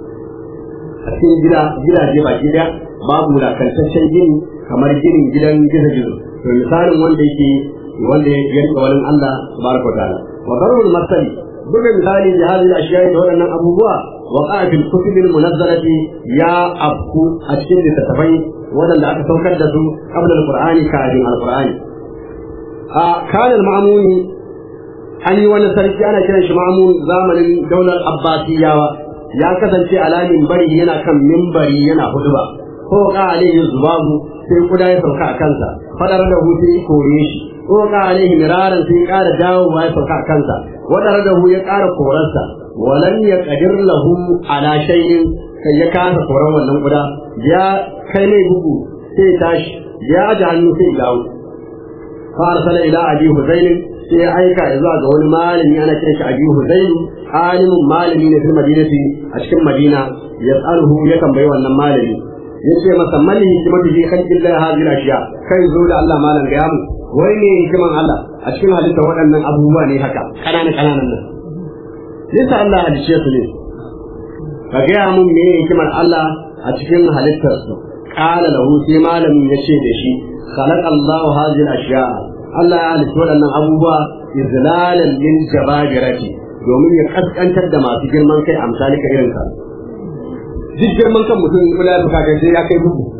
a cikin gida gidaje ba gida babu wulakantaccen gini kamar ginin gidan giza-giza to misalin wanda yake wanda ya rika wani Allah tabaraka wa ta'ala wa darul masali buga misali da hadin ashiya da waɗannan abubuwa wa qa'atil kutubil munazzalati ya abku a cikin littattafai waɗanda aka saukar da su qabla alqur'ani kafin alqur'ani a kana al-ma'muni an yi wani sarki ana kiran shi ma'mun zamanin daular abbasiyawa ya kasance ala minbari yana kan minbari yana huduba ko ka alaihi zubabu sai kuda ya sauka a kansa fadar da hutu ya kore shi ko ka alaihi miraran sai ƙara dawowa ya sauka a kansa wadar da hu ya ƙara korarsa walan ya qadir lahu ala shay'in sai ya kasa koran wannan kuda ya kai mai bugu sai tashi ya aje hannu sai dawo fa arsala ila abi huzayn sai ya aika zuwa ga wani malami ana kiran shi abi huzayn alimun malami ne fil madinati a cikin madina yas'aluhu ya tambayi wannan malami yace masa mali hikimatu fi khalqil la hadhihi ashiya kai zo da Allah malam ga mu wai ne hikiman Allah a cikin halitta waɗannan abubuwa ne haka kanana kananan nan lissa Allah halice su ne ka ga mun me hikimar Allah a cikin halittar su qala lahu sai malamin yace da shi khalaqallahu hadhihi ashiya Allah ya halitta waɗannan abubuwa izlalan lil jababirati domin ya kaskantar da masu girman kai amsalika irin ka duk girman kan mutum kula da kaga sai ya kai bugu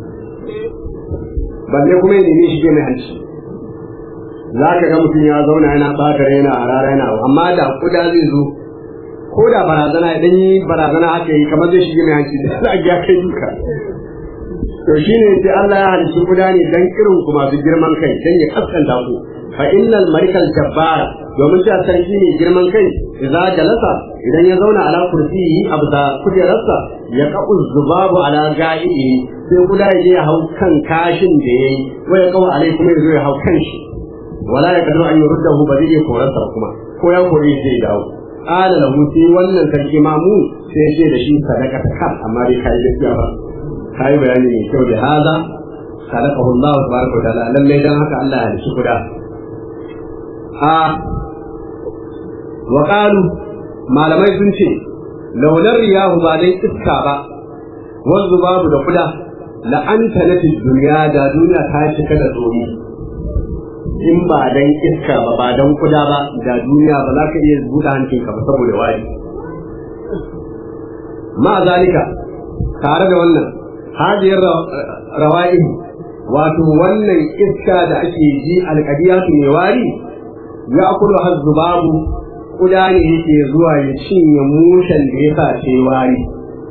balle kuma ya nemi shi mai hanci za ka ga mutum ya zauna yana ɓata yana a rara yana amma da kuda zai zo ko da barazana idan yi barazana haka yi kamar zai shige mai hanci da za a ya kai duka to shi ne sai Allah ya halicci kuda ne dan irin ku masu girman kai dan ya kaskanta ku fa innal marikal jabbara domin ta sarki ne girman kai idza jalasa idan ya zauna ala kursiyi abda kujerarsa ya qa'u zubabu ala ga'ihi sai kuda ya je ya hau kan kashin da yayi waya kawa alai kuma ya zo ya hau kan shi wala ya kadu an yurdahu ba zai korarsa kuma ko ya kore sai ya dawo qala lahu sai wannan sarki mamu sai ya ce da shi sadaka ta kan amma dai kai gaskiya ba kai bayani mai kyau da hada sadaqahu Allah tabaraka wa ta'ala lalle dan haka Allah ya shi kuda a wa qalu malamai sun ce launar riyahu ba dai iska ba wanzu babu da kuda la'anta na duniya da duniya ta cika da tsoro in ba dan iska ba ba dan kuda ba da duniya ba za ka iya buɗe hancinka ba saboda wari ma zalika tare da wannan hadiyar rawa'in wato wannan iska da ake ji alƙadiyatu mai wari ya akulu hazzubabu kuda ne yake zuwa ya cinye mushen da ya sace wari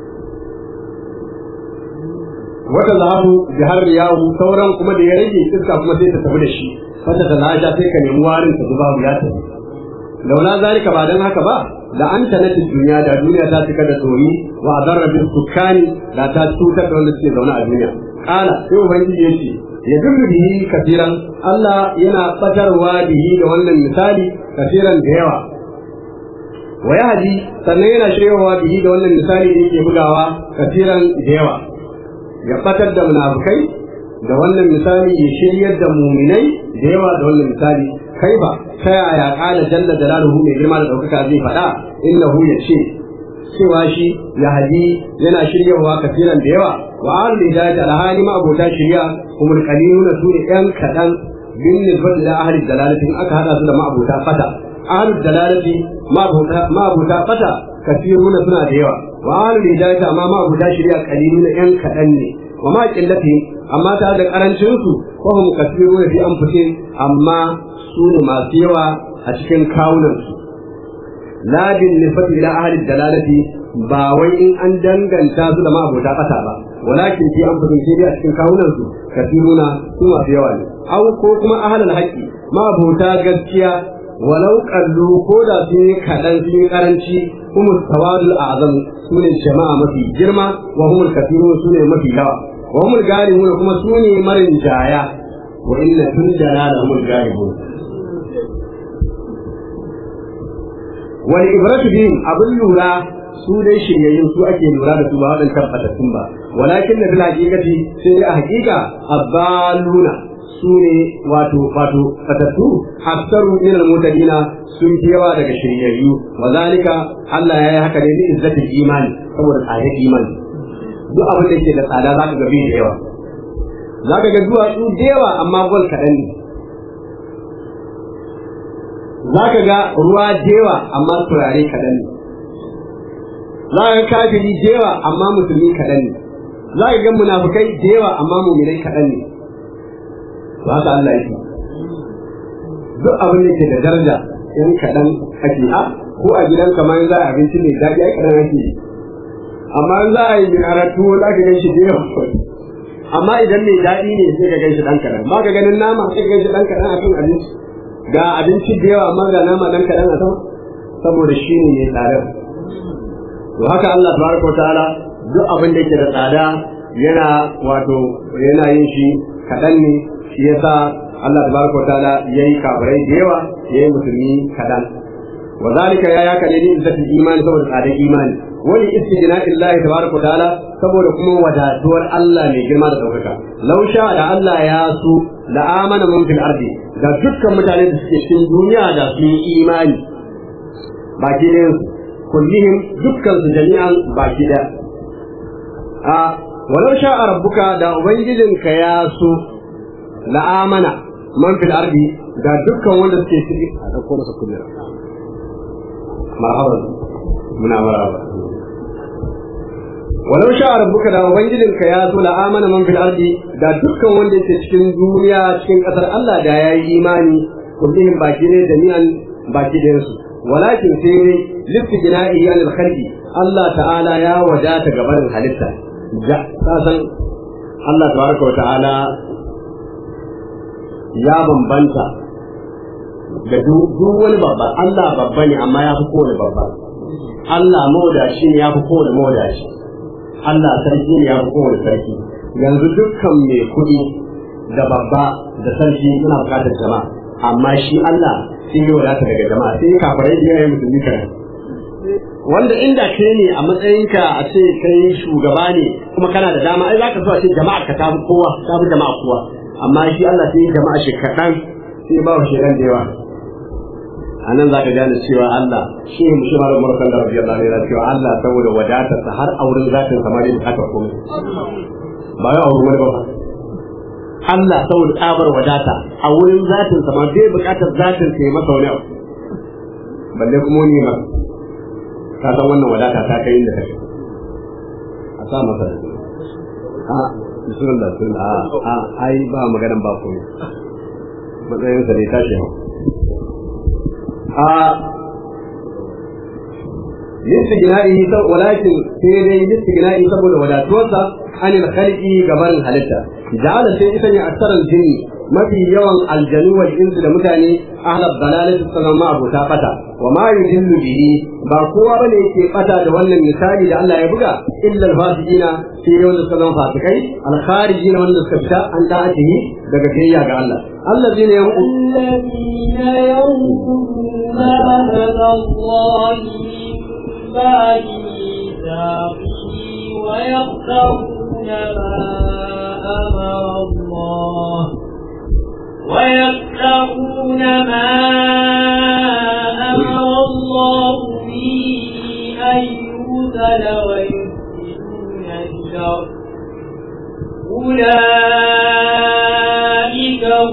wata zahabu jihar yahu sauran kuma da ya rage iska kuma sai ta tafi da shi wata ta lasha sai ka nemi warin ta zubabu ya tafi laula zalika ba dan haka ba da an tanatin duniya da duniya ta cika da tsori wa adarra bil sukani da ta cutar da wanda suke zaune a duniya kala sai ubangiji ya ce ya dubbe bihi kafiran Allah yana batarwa bihi da wannan misali kafiran da yawa wa yahdi sannan yana shiryawa bihi da wannan misali da yake bugawa kafiran da yawa ya batar da munafukai da wannan misali ya shiryar da muminai da yawa da wannan misali kai ba ta yaya kala jalla jalaluhu mai girma da daukaka zai faɗa innahu ya ce cewa shi ya hadi yana shiryawa kafiran da yawa wa ahlul hidayati alhali ma abota shirya kuma qaliluna su ne yan kadan bin nisbati da ahlul dalalati in aka hada su da ma'abota fata ahlul dalalati ma'abota ma'abota fata kafiruna suna da yawa wa ahlul hidayati amma ma'abota shirya qaliluna yan kadan ne wa ma qillati amma ta da karancin su ko hum kafiruna fi anfusihim amma su ne masu yawa a cikin kawunansu la bin nisbati ila ahli dalalati ba wai in an danganta su da ma'abota kasa ba walakin fi an fadin sai a cikin kawunan su kasiruna su masu yawa ne aw ko kuma ahlul haqqi ma'abota gaskiya walau kallu ko da sun yi kaɗan sun yi karanci kuma tawadul azam su ne jama'a mafi girma wa humul kasirun su ne mafi yawa wa humul galibun kuma su ne marin jaya wa inna tun jana da humul galibun wal ibratu bihim abin lura su dai shiryayyun su ake lura da su ba waɗancan fatattun ba walakin da bil haqiqati sai a haqiqa abbaluna su ne wato wato fatattu aksaru min al-mutadina sun fi yawa daga shiryayyu wa zalika Allah ya yi haka ne bi izzatil imani saboda tsadar imani duk abin da yake da tsada zaka ga bai da yawa zaka ga duwatsu da yawa amma gol kaɗan ne zaka ga ruwa da yawa amma turare kaɗan ne zaka ga kafiri da yawa amma musulmi kaɗan ne zaka ga munafukai da yawa amma muminai kaɗan ne to haka Allah yake duk abin da ke da daraja in kaɗan ake a ko a gidan kamar za a abinci mai daɗi ai kaɗan ake amma in za a yi karatu za ka gan shi da yawa amma idan mai daɗi ne sai ka gan shi ɗan kaɗan ba ka ganin nama sai ka gan shi ɗan kaɗan a kan abinci ga abinci da yawa amma ga nama ɗan kaɗan a sama saboda shi ne mai tsadar to haka Allah tabaraka wa ta'ala duk abin da ke da tsada yana wato yana yin shi kaɗan ne shi yasa Allah tabaraka wa ta'ala yayi kafirai da yawa yayi musulmi kadan wa zalika ya yaka ne ni izzatul imani saboda tsadar imani wani istijna illahi tabaraka wa ta'ala saboda kuma wadatuwar Allah mai girma da daukaka law sha da Allah ya so la amana man fil ardi da dukkan mutane da suke cikin duniya da su yi imani baki ne kullihim dukkan su jami'an baki da a walau sha rabbuka da ubangijinka ya so la'amana man fil ardi ga dukkan wanda suke ciki a dauko masa kullum marhaban muna marhaba walau sha rabbuka da ubangijin ka ya so la'amana man fil ardi da dukkan wanda yake cikin duniya cikin kasar Allah da yayi imani kullum baki ne da ni'an baki da su walakin sai ne lifi jina'i an al-khalqi Allah ta'ala ya wadata gaban halitta ja san Allah tabaraka wa ta'ala ya bambanta da duk wani babba Allah babba ne amma ya fi kowane babba Allah mawadashi ne ya fi kowane mawadashi Allah sarki ne ya fi kowane sarki yanzu dukkan mai kuɗi da babba da sarki suna buƙatar jama'a amma shi Allah sai yi wadata daga jama'a sai kafarai da yayin musulmi kan wanda inda kai ne a matsayinka a ce kai shugaba ne kuma kana da dama ai za ka so a ce jama'a ka tafi kowa tafi jama'a kowa amma shi Allah sai jama'a shi kaɗan sai ba shi ran da yawa a nan za ka gane cewa Allah shi ne mushi mara mara sallar rabbi Allah ne cewa Allah saboda wadatarsa har auren zatin samar da bukatar komai ba ya auren wani ba Allah saboda tsabar wadata a wurin zatin sama bai bukatar zatin ka yi masa wani abu balle kuma wani ba ka san wannan wadata ta kai inda kake a sa masa a bismillah sun a a ai ba maganan ba komai matsayin sa ne tashi hau a listigina'i walakin sai dai listigina'i saboda wadatuwarsa anil khalqi gabarin halitta ja'ala sai ita ne aksaran jinni mafi yawan aljanu wal insu da mutane ahlab dalalati sanan ma abota fata wa ma yudillu bihi ba kowa bane yake fata da wannan misali da Allah ya buga illa al-fasiqina sai dai wanda suka zama fasikai al-kharijina wanda suka fita an da'atihi daga biyayya ga Allah الذين ينقضون الذين ينقضون عهد الله من بعد ميثاقه ويقطعون ما أمر الله ويقطعون ما أمر الله به أن يوصل ويفسدون الشر أولئك هم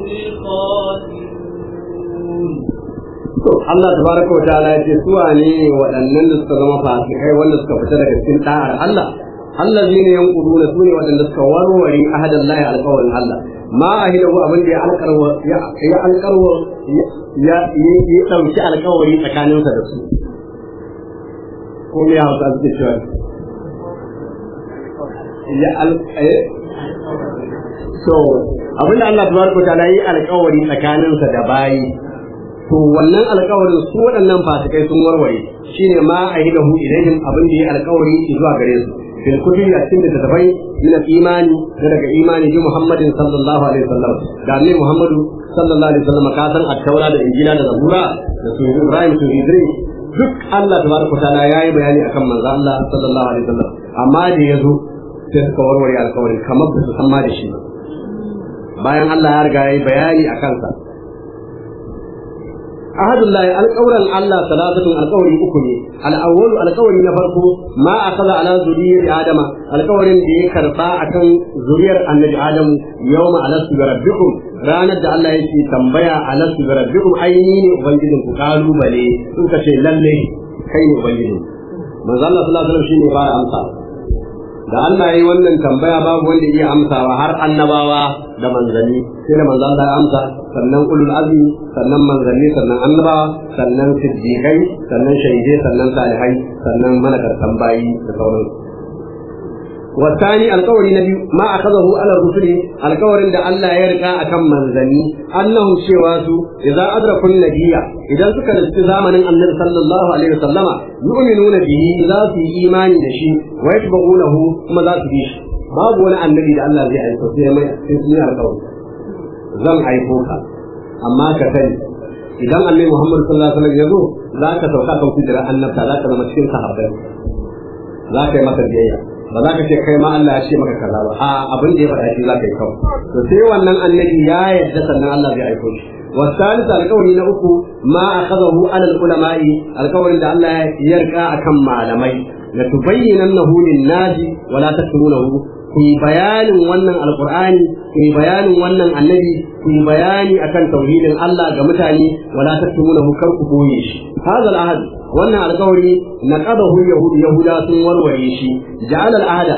الخاسرون Allah tabaraka wa ta'ala ya ce su wane waɗannan da suka zama fasikai wanda suka fita daga cikin da'ar Allah Allah zai ne yankuduna su ne waɗanda suka warware ahadan lahi alƙawarin Allah ma a hidahu abin da ya alƙarwa ya alƙarwa ya ya dauki alƙawari tsakaninsa da su ko me ya hausa suke cewa ya al so abinda Allah tabaraka wa ta'ala yi alƙawari tsakaninsa da bayi to wannan alƙawarin su waɗannan fasikai sun warware shine ma ahidahu ilaihim abin da ya alƙawari zuwa gare su fil kutubi a cikin littattafai min imani da daga imani bi Muhammadin sallallahu alaihi wasallam da annabi Muhammadu sallallahu alaihi wasallam ka san at-taura da injila da zabura da su Ibrahim su Idris duk Allah tabaraka ta'ala yayi bayani akan manzo Allah sallallahu alaihi wasallam amma da yazo sai suka warware alƙawarin kamar ba su san ma da shi ba bayan Allah ya riga yayi bayani akan sa ahadullahi alƙawran Allah salatatun alƙawari uku ne al'awwalu alƙawari na farko ma akaza ala zuriyar adama alƙawarin da ya karba akan zuriyar annabi adamu yawma alastu bi rabbikum ranar da Allah yake tambaya alastu bi rabbikum aini ne ubangijin ku kalubale sun ka ce lalle kai ne ubangijin manzo Allah sallallahu alaihi wasallam shine ba amsa da Allah yayi wannan tambaya babu wanda iya amsawa har annabawa da manzanni sai da manzo Allah ya amsa sannan ulul azmi sannan manzanni sannan annabawa sannan siddiqai sannan shahidai sannan salihai sannan malakartan bayi da sauransu والثاني القول النبي ما أخذه على الرسل القول عند الله يرقى أكم منزني أنهم شواسوا إذا أدركوا النبي إذا سكر استزامن النبي صلى الله عليه وسلم يؤمنون به إذا في إيمان دشي ويتبعونه ثم ذات بيش باب ولا النبي الله زي أيكو زي ما يسمي القول زم أيكوكا أما كتني idan annabi Muhammad sallallahu alaihi wasallam ya zo za ka sauka kan kujira annabta za ka zama cikin sahabbai za ka yi masa biyayya ba za ka ce kai ma Allah ya ce maka kaza ba a abin da ya faɗa shi za ka yi kawai to sai wannan annabi ya yarda sannan Allah zai aiko shi والثالث القول نأكو ما أخذه على العلماء القول أن الله يرقى أكم معلمي لتبيننه للناس ولا تكتمونه في بيان ونن القرآن في بيان ونن النبي في بيان أكن توحيد الله كمتاني ولا تكتمونه كركبويش هذا العهد wannan alkawari na qadahu yahud yahuda sun warware shi ja'ala al'ada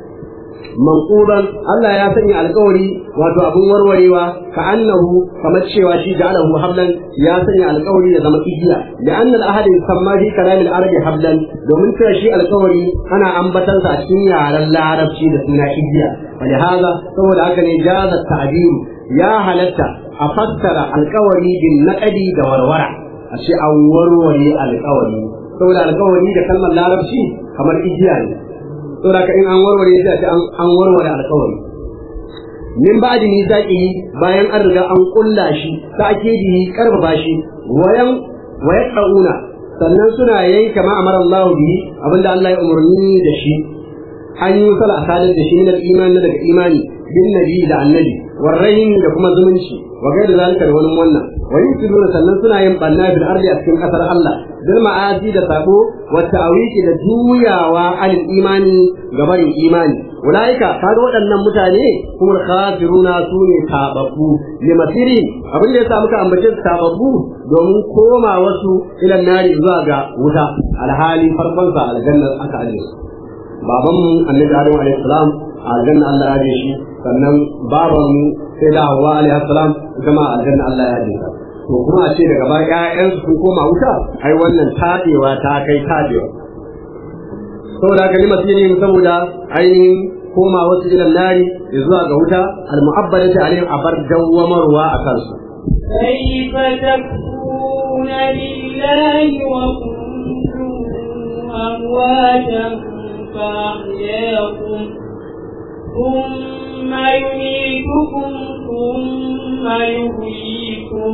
manquban Allah ya sanya alkawari wato abun warwarewa ka annahu kamar cewa shi ja'alahu hablan ya sanya alkawari ya zama igiya da anna al-ahad yusamma fi kalam al-arab hablan domin cewa shi alkawari ana ambatan sa a cikin yaren larabci da suna igiya hada saboda haka ne jaza ta'bir ya halatta a fassara alkawari bin naqadi da warwara a ce an warware alkawari saboda alkawari da kalmar larabci kamar igiya ne saboda ka in an warware shi a ce an warware alkawari min ba'di mizaqi bayan an riga an kulla shi ta akidi karfafa shi wayan wayaqauna sannan suna yayi kama amara Allah bihi abinda Allah ya umarni da shi an yi sala asalin da shi min al-iman daga imani bin nabi da annabi warrahin da kuma zumunci wa gaida zalika da wani wannan wa yusiruna sannan suna yin banna bil ardi a cikin kasar Allah bil ma'asi da sabo wa ta'wiki da juyawa al imani gabarin imani ulaika kaga waɗannan mutane kuma khafiruna sune tababbu limasiri abin da yasa muka ambace su tababbu domin koma wasu ilan nari zuwa ga wuta alhali farkon sa aljanna aka aje babanmu annabi adam alaihi salam aljanna Allah ya shi sannan babanmu sai da Hawwa alaihi salam ita ma aljanna Allah ya ji to kuma a ce daga ba ƴaƴan sun koma wuta ai wannan tabewa ta kai tabewa saboda haka lima sirri saboda ainihin koma wasu ilan nari zuwa ga wuta al-mu'abbadati alaihim abar dawwamarwa a kansu كيف تكفرون بالله وكنتم أمواتا فأحياكم ثم يميتكم ثم يحييكم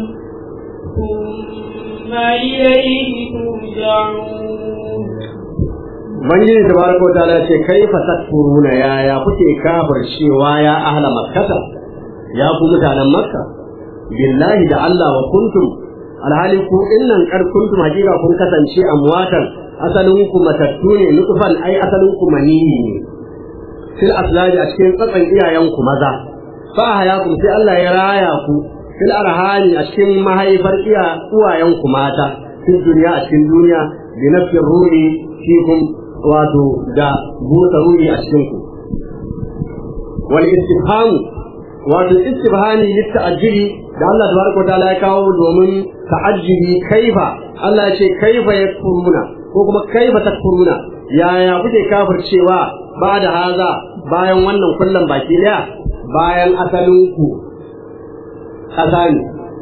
ثم إليه ترجعون Ubangiji tabaraka wa ta'ala ce kai fa takfuruna ya ya kuke kafircewa ya ahla makkata ya ku mutanen makka billahi da Allah wa kuntum alhali ku innan kar kuntum hakika kun kasance amwatan asalin ku matattu ne nutfan ai asalin ku maniyi ne fil aslaji a cikin tsatsan iyayen ku maza fa hayakum sai Allah ya raya ku fil arhani a cikin mahaifar iya uwayen ku mata fil duniya a cikin duniya bi nafsir ruhi fikum wato da busa ruhi a cikin ku wal istifham wato istifhami litta'ajjili da Allah tabaraka wa ta'ala ya kawo domin ta'ajjubi kaifa Allah ya ce kaifa yakfuruna ko kuma kaifa takfuruna yaya kuke kafircewa ba da haza bayan wannan kullum baki daya bayan asalin ku ƙasa ne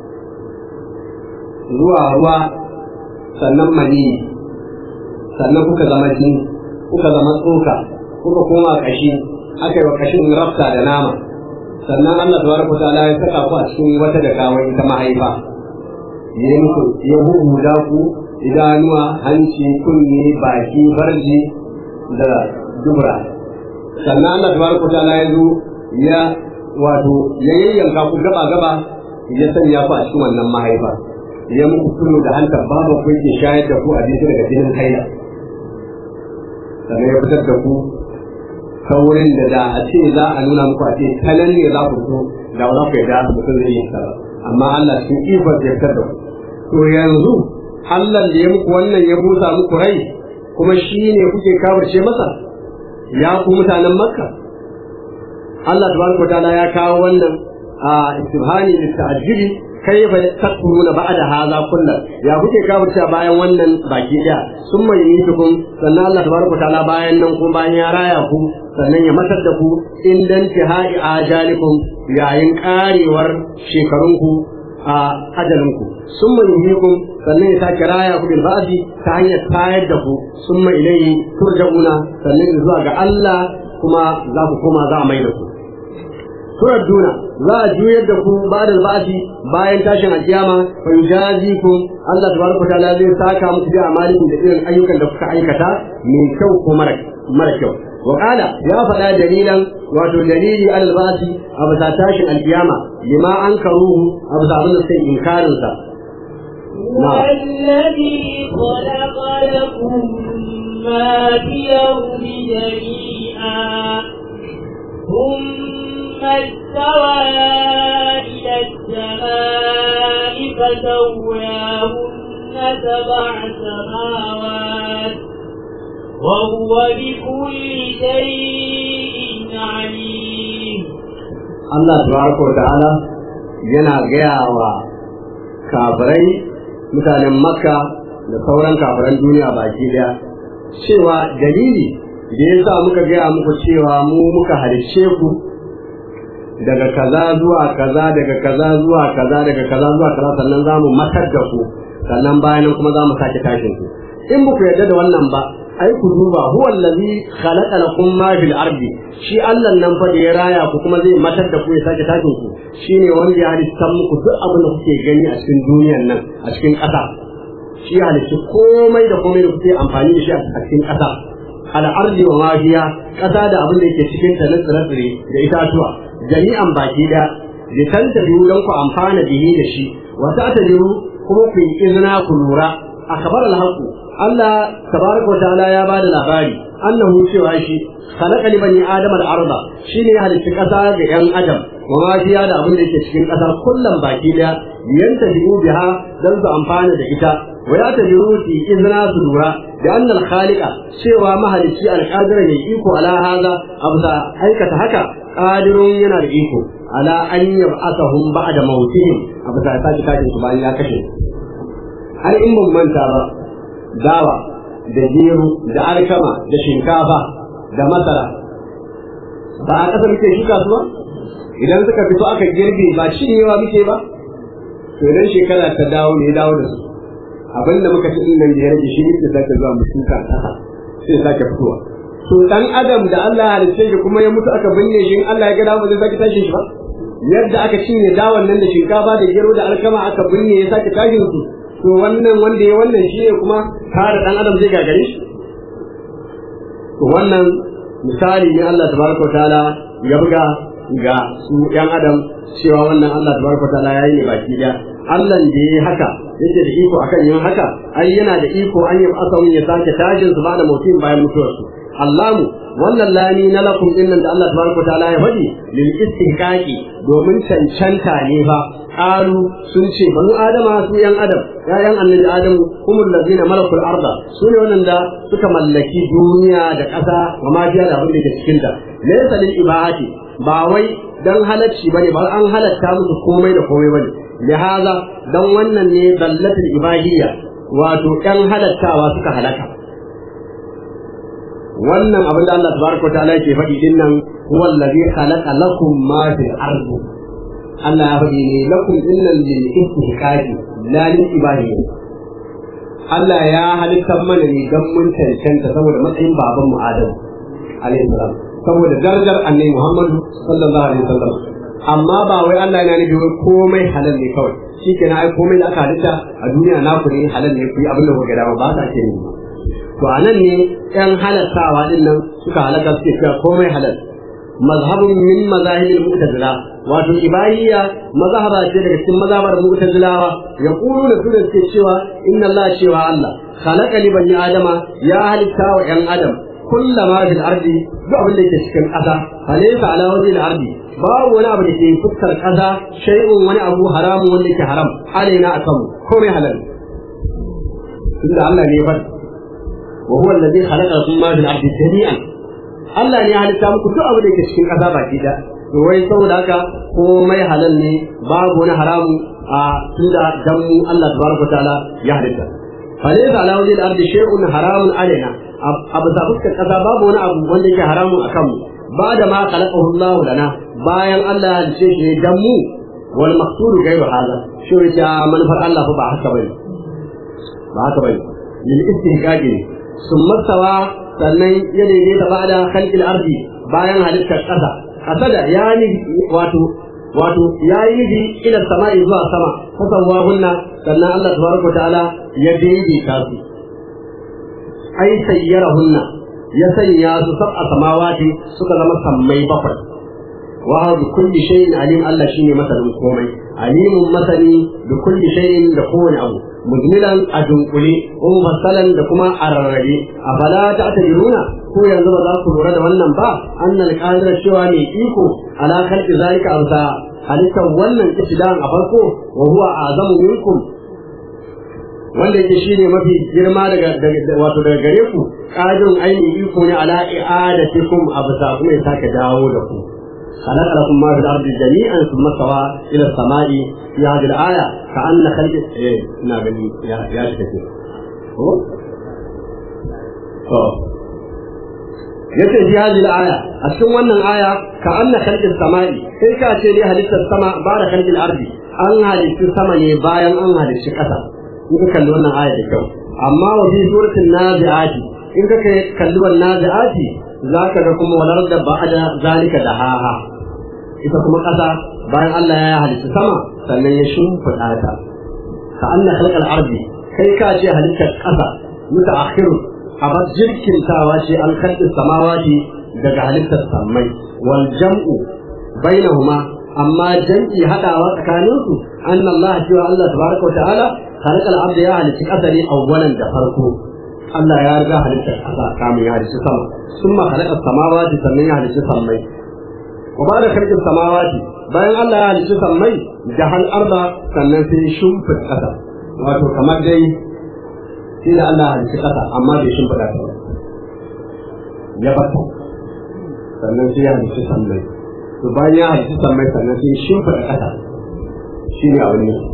zuwa ruwa sannan mani sannan kuka zama jini kuka zama tsoka kuka koma kashi aka yi wa kashin rafta da nama sannan Allah tabaraka ta'ala ya saka ku a cikin wata da kawai ta mahaifa ya muku ya huhuda ku idanuwa hanci kunne baki farji da dubra sannan Allah tabaraka ta'ala ya zo ya wato ya yayyanka ku gaba gaba ya sanya ku a cikin wannan mahaifa ya muku kullu da hantar babu ku yake shayar da ku abinci daga jinin haila sannan ya fitar da ku ta wurin da da a ce za a nuna muku a ce ta nan ne za ku fito da ba za ku yarda mutum zai yi ba amma Allah cikin ikon ya fitar da ku to yanzu Allah da ya muku wannan ya busa muku rai kuma shi ne kuke kawarce masa ya ku mutanen Makka Allah tabaraka ta'ala ya kawo wannan a istibhani da ta'ajjubi kaifa takfuruna ba'da hadha kullu ya kuke kafirta bayan wannan baki daya sun mai yi tukun sannan Allah tabaraka ta'ala bayan nan kuma bayan ya raya ku sannan ya matar da ku in dan tihai ajalikum yayin karewar shekarunku a ajalinku sun mai yi kun sannan ya sake raya ku bil ba'di ta hanyar tayar da ku sun mai ilayhi turja'una sannan zuwa ga Allah kuma za ku koma za a mai da ku turadduna za a juyar da ku ba'da ba'di bayan tashin alkiyama fa yujazikum Allah tabaraka ta'ala zai saka muku da amalikum da irin ayyukan da kuka aikata mai kyau ko mara mara kyau wa qala ya faɗa dalilan wato dalili al ba'di a bisa tashin alkiyama lima ankaruhu a bisa abin da sai inkarin sa والذي خلق لكم ما في الأرض جميعا ثم استوى إلى السماء فسواهن سبع سماوات وهو بكل شيء عليم Allah tabaraka wa ta'ala yana gaya wa kafirai mutanen Makka da sauran kafiran duniya baki daya cewa dalili da ya sa muka gaya muku cewa mu muka halicce ku daga kaza zuwa kaza daga kaza zuwa kaza daga kaza zuwa kaza sannan za mu matar da ku sannan bayan nan kuma za mu sake tashin ku in ba ku yarda da wannan ba ai ku duba huwa allazi khalaqa lakum ma fil ardi shi Allah nan fa da ya raya ku kuma zai matar da ku ya sake tashin ku shine wanda ya halitta muku duk abin da kuke gani a cikin duniyar nan a cikin ƙasa shi ya halitta komai da komai da kuke amfani da shi a cikin ƙasa al ardi wa ma fiha ƙasa da abin da yake cikin ta na tsire-tsire da itatuwa jami'an baki daya da tantabiru don ku amfana bihi da shi wa ta'tabiru kuma ku yi izina ku lura akhbar al-haqq Allah tabaraka wa ta'ala ya bada labari annahu cewa shi khalaqa li bani adama al-arda shine ya halitta kasa ga yan adam wa ma fiya da abin da yake cikin kasa kullum baki daya yanta bi'u biha dan su amfana da ita wa ya tabiru fi izna su lura da annal khaliqa cewa mahalicci al-qadir ne iko ala hada abda aikata haka qadirun yana da iko ala an yab'athahum ba'da mautihim abda ta kaje su bayan ya kashe har in mun manta ba dawa da gero da alkama da shinkafa da masara ba a ƙasa muke shuka su ba idan suka fito aka girbe ba cinyewa muke ba to idan shekara ta dawo ne dawo da su abin da muka ci din nan da ya rage shi ne sake zuwa mu shuka ƙasa sai sake fitowa to dan adam da Allah ya halice shi kuma ya mutu aka binne shi in Allah ya ga dawo zai sake tashin shi ba yadda aka cinye dawon nan da shinkafa da gero da alkama aka binne ya sake tashin su to wannan wanda ya wannan shi ne kuma kare dan adam zai gagare shi to wannan misali ne Allah tabaraka taala ya buga ga su yan adam cewa wannan Allah tabaraka taala ya yi ne baki daya Allah da ya haka yake da iko akan yin haka ai yana da iko an yi asawun ya sake tashin su ba da mutum bayan mutuwarsu Allahu wannan lami na lakum dinnan da Allah tabaraka taala ya faɗi lil istihqaqi domin cancanta ne fa qalu sun ce banu adama su yan adam yayan annabi adamu humul ladina malakul arda su ne wannan da suka mallaki duniya da ƙasa wa ma fiya da abin da ke cikin ta laysa lil ibahati ba wai dan halacci bane ba an halatta musu komai da komai bane lihaza dan wannan ne dallatul ibadiyya wato ɗan halattawa suka halaka wannan abin da Allah tabaraka wa ta'ala yake faɗi din nan huwa allazi khalaqa lakum ma fil ardi Allah ya faɗi ne lakum innal lil istihqaqi la lil ibadiyya Allah ya halitta mana ne dan mun cancanta saboda matsayin baban mu Adam alaihi salam saboda darajar annabi Muhammadu sallallahu alaihi wasallam amma ba wai Allah yana nufi wai komai halal ne kawai shikenan ai komai da aka halitta a duniya naku ne halal ne ku yi abin da kuka dama ba ta ke ne to anan ne yan halattawa din nan suka halaka suke cewa komai halal mazhabun min mazahibil mu'tazila wato ibahiyya mazhaba ce daga cikin mazhabar mu'tazilawa yaqulu da sunan suke cewa inna Allah cewa Allah khalaqa li bani adama ya halitta wa yan adam kullama fil ardi duk abin da yake cikin ƙasa falaysa ala wajhil ardi babu wani abu da ke fuskar ƙasa shay'un wani abu haramun wanda yake haram alaina akan komai halal tunda Allah ne ya faɗi wa huwa alladhi khalaqa lakum ma fil ardi jami'an Allah ne ya halitta muku duk abu da yake cikin ƙasa baki da to wai saboda haka komai halal ne babu wani haramu a tunda dan mu Allah tabaraka ta'ala ya halitta falaysa ala wajhil ardi shay'un haramun alaina abu da fuskar ƙasa babu wani abu wanda yake haramun akan mu ba da ma khalaqahu Allah lana bayan Allah ya halice shi dan mu wal maqsud ghayru hada shi ya manufar Allah fa ba haka bane ba haka bane lil istihqaqi summa sawa sannan ya daidaita ba da khalqil ardi bayan halittar ƙasa ƙasa da ya ni wato wato ya yi nufi ila sama'i zuwa sama fasawwa hunna sannan Allah tabaraka ta'ala ya daidaita su ai sayyara hunna ya sanya su sab'a samawati suka zama sammai bakwai wa bi kulli shay'in alim Allah shine masanin komai alimun masani bi kulli shay'in da kowane abu mujmilan a dunkule ko mufassalan da kuma a rarrabe a fala ta tajiruna ko yanzu ba za ku lura da wannan ba annal qadira cewa ne iko ala khalqi zalika amsa halittar wannan ibtidan a farko wa huwa azamu minkum wanda yake shine mafi girma daga wato daga gare ku qadirun aini iko ne ala i'adatikum absa kuma ya sake dawo da ku خلق لكم ما في الأرض جميعا ثم استوى إلى السماء في هذه الآية كأن خلق إيه نعم يا يا شكرا yace fi hadhihi al-aya a cikin wannan aya ka anna khalqis samai sai ka ce ne halittar sama ba da khalqil ardi an halitta sama ne bayan an halitta kasa in ka kalli wannan aya da kyau amma wa fi suratul nazi'ati in ka kalli wannan nazi'ati zaka ga kuma walar da ba'da zalika da haha ita kuma kasa bayan Allah ya halitta sama sannan ya shimfiɗa ta ka anna khalqal ardi kai ka ce halittar kasa mutaakhirun abar jirkintawa ce an kalli samawati daga halittar sammai wal jam'u bainahuma amma jam'i hadawa tsakanin su anna Allah cewa Allah tabaraka wa ta'ala khalaqa al-abd ya halitta kasari awwalan da farko Allah ya riga halittar kasa kamin ya halitta sama summa khalaqa samawati sannan ya halitta sammai wa ba da khalqin samawati bayan Allah ya halitta sammai da hal arda sannan sai shumfit kasa wato kamar dai sai da Allah halitta ƙasa amma bai shimfiɗa ta ba ya bata sannan sai ya halitta sammai to bayan ya halitta sammai sannan sai shimfiɗa ƙasa shi ne abin ne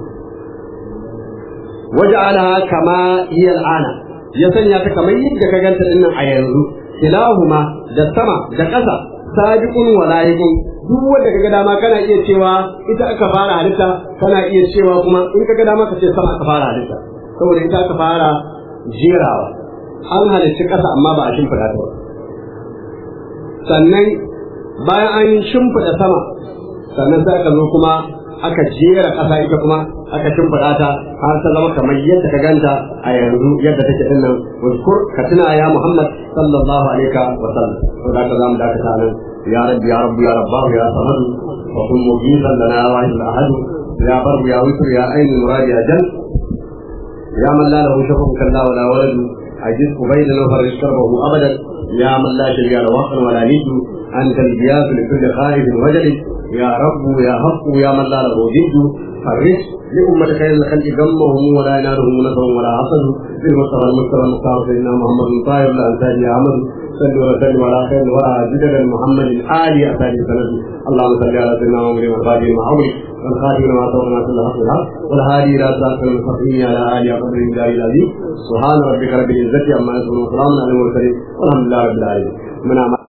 waja'alaha kama hiya al'ana ya sanya ta kamar yadda ka ganta dinnan a yanzu kilahuma da sama da ƙasa sabiqun wa layiqun duk wanda kaga dama kana iya cewa ita aka fara halitta kana iya cewa kuma in kaga dama ka ce sama aka fara halitta saboda ita aka fara jerawa an halicci ƙasa amma ba a shimfiɗa ta ba sannan bayan an shimfiɗa sama sannan sai aka zo kuma aka jera ƙasa ita kuma aka shimfiɗa ta har ta zama kamar yadda ka ganta a yanzu yadda take din nan wazkur ka tuna ya Muhammad sallallahu alaihi wa sallam to da ka zamu dakata nan ya rabbi ya rabbi ya rabbahu ya samadu wa kun mujisan lana wahid al-ahad ya barbu ya witr ya ainu muradi ya jannah يا من لا له شفق كلا ولا ولد عجز بين فرج كربه ابدا يا من لا شريك له وقت ولا ند انت الجياس لكل خائف وجل يا رب يا حق يا من لا له ضد فرج لأمة خير الخلق غمهم ولا ينالهم نصر ولا حسد بالمصطفى المصطفى المختار سيدنا محمد طاهر الانصاري احمد صلوا وسلم على خير الورى جدد محمد ال اتاني سند اللهم صل على سيدنا محمد وخاتم عمري والخاتم ما توقنا كل حق الحق والهادي الى صراط المستقيم على اله قدر الله العظيم سبحان ربك رب العزه عما يصفون وسلام على المرسلين والحمد لله رب العالمين من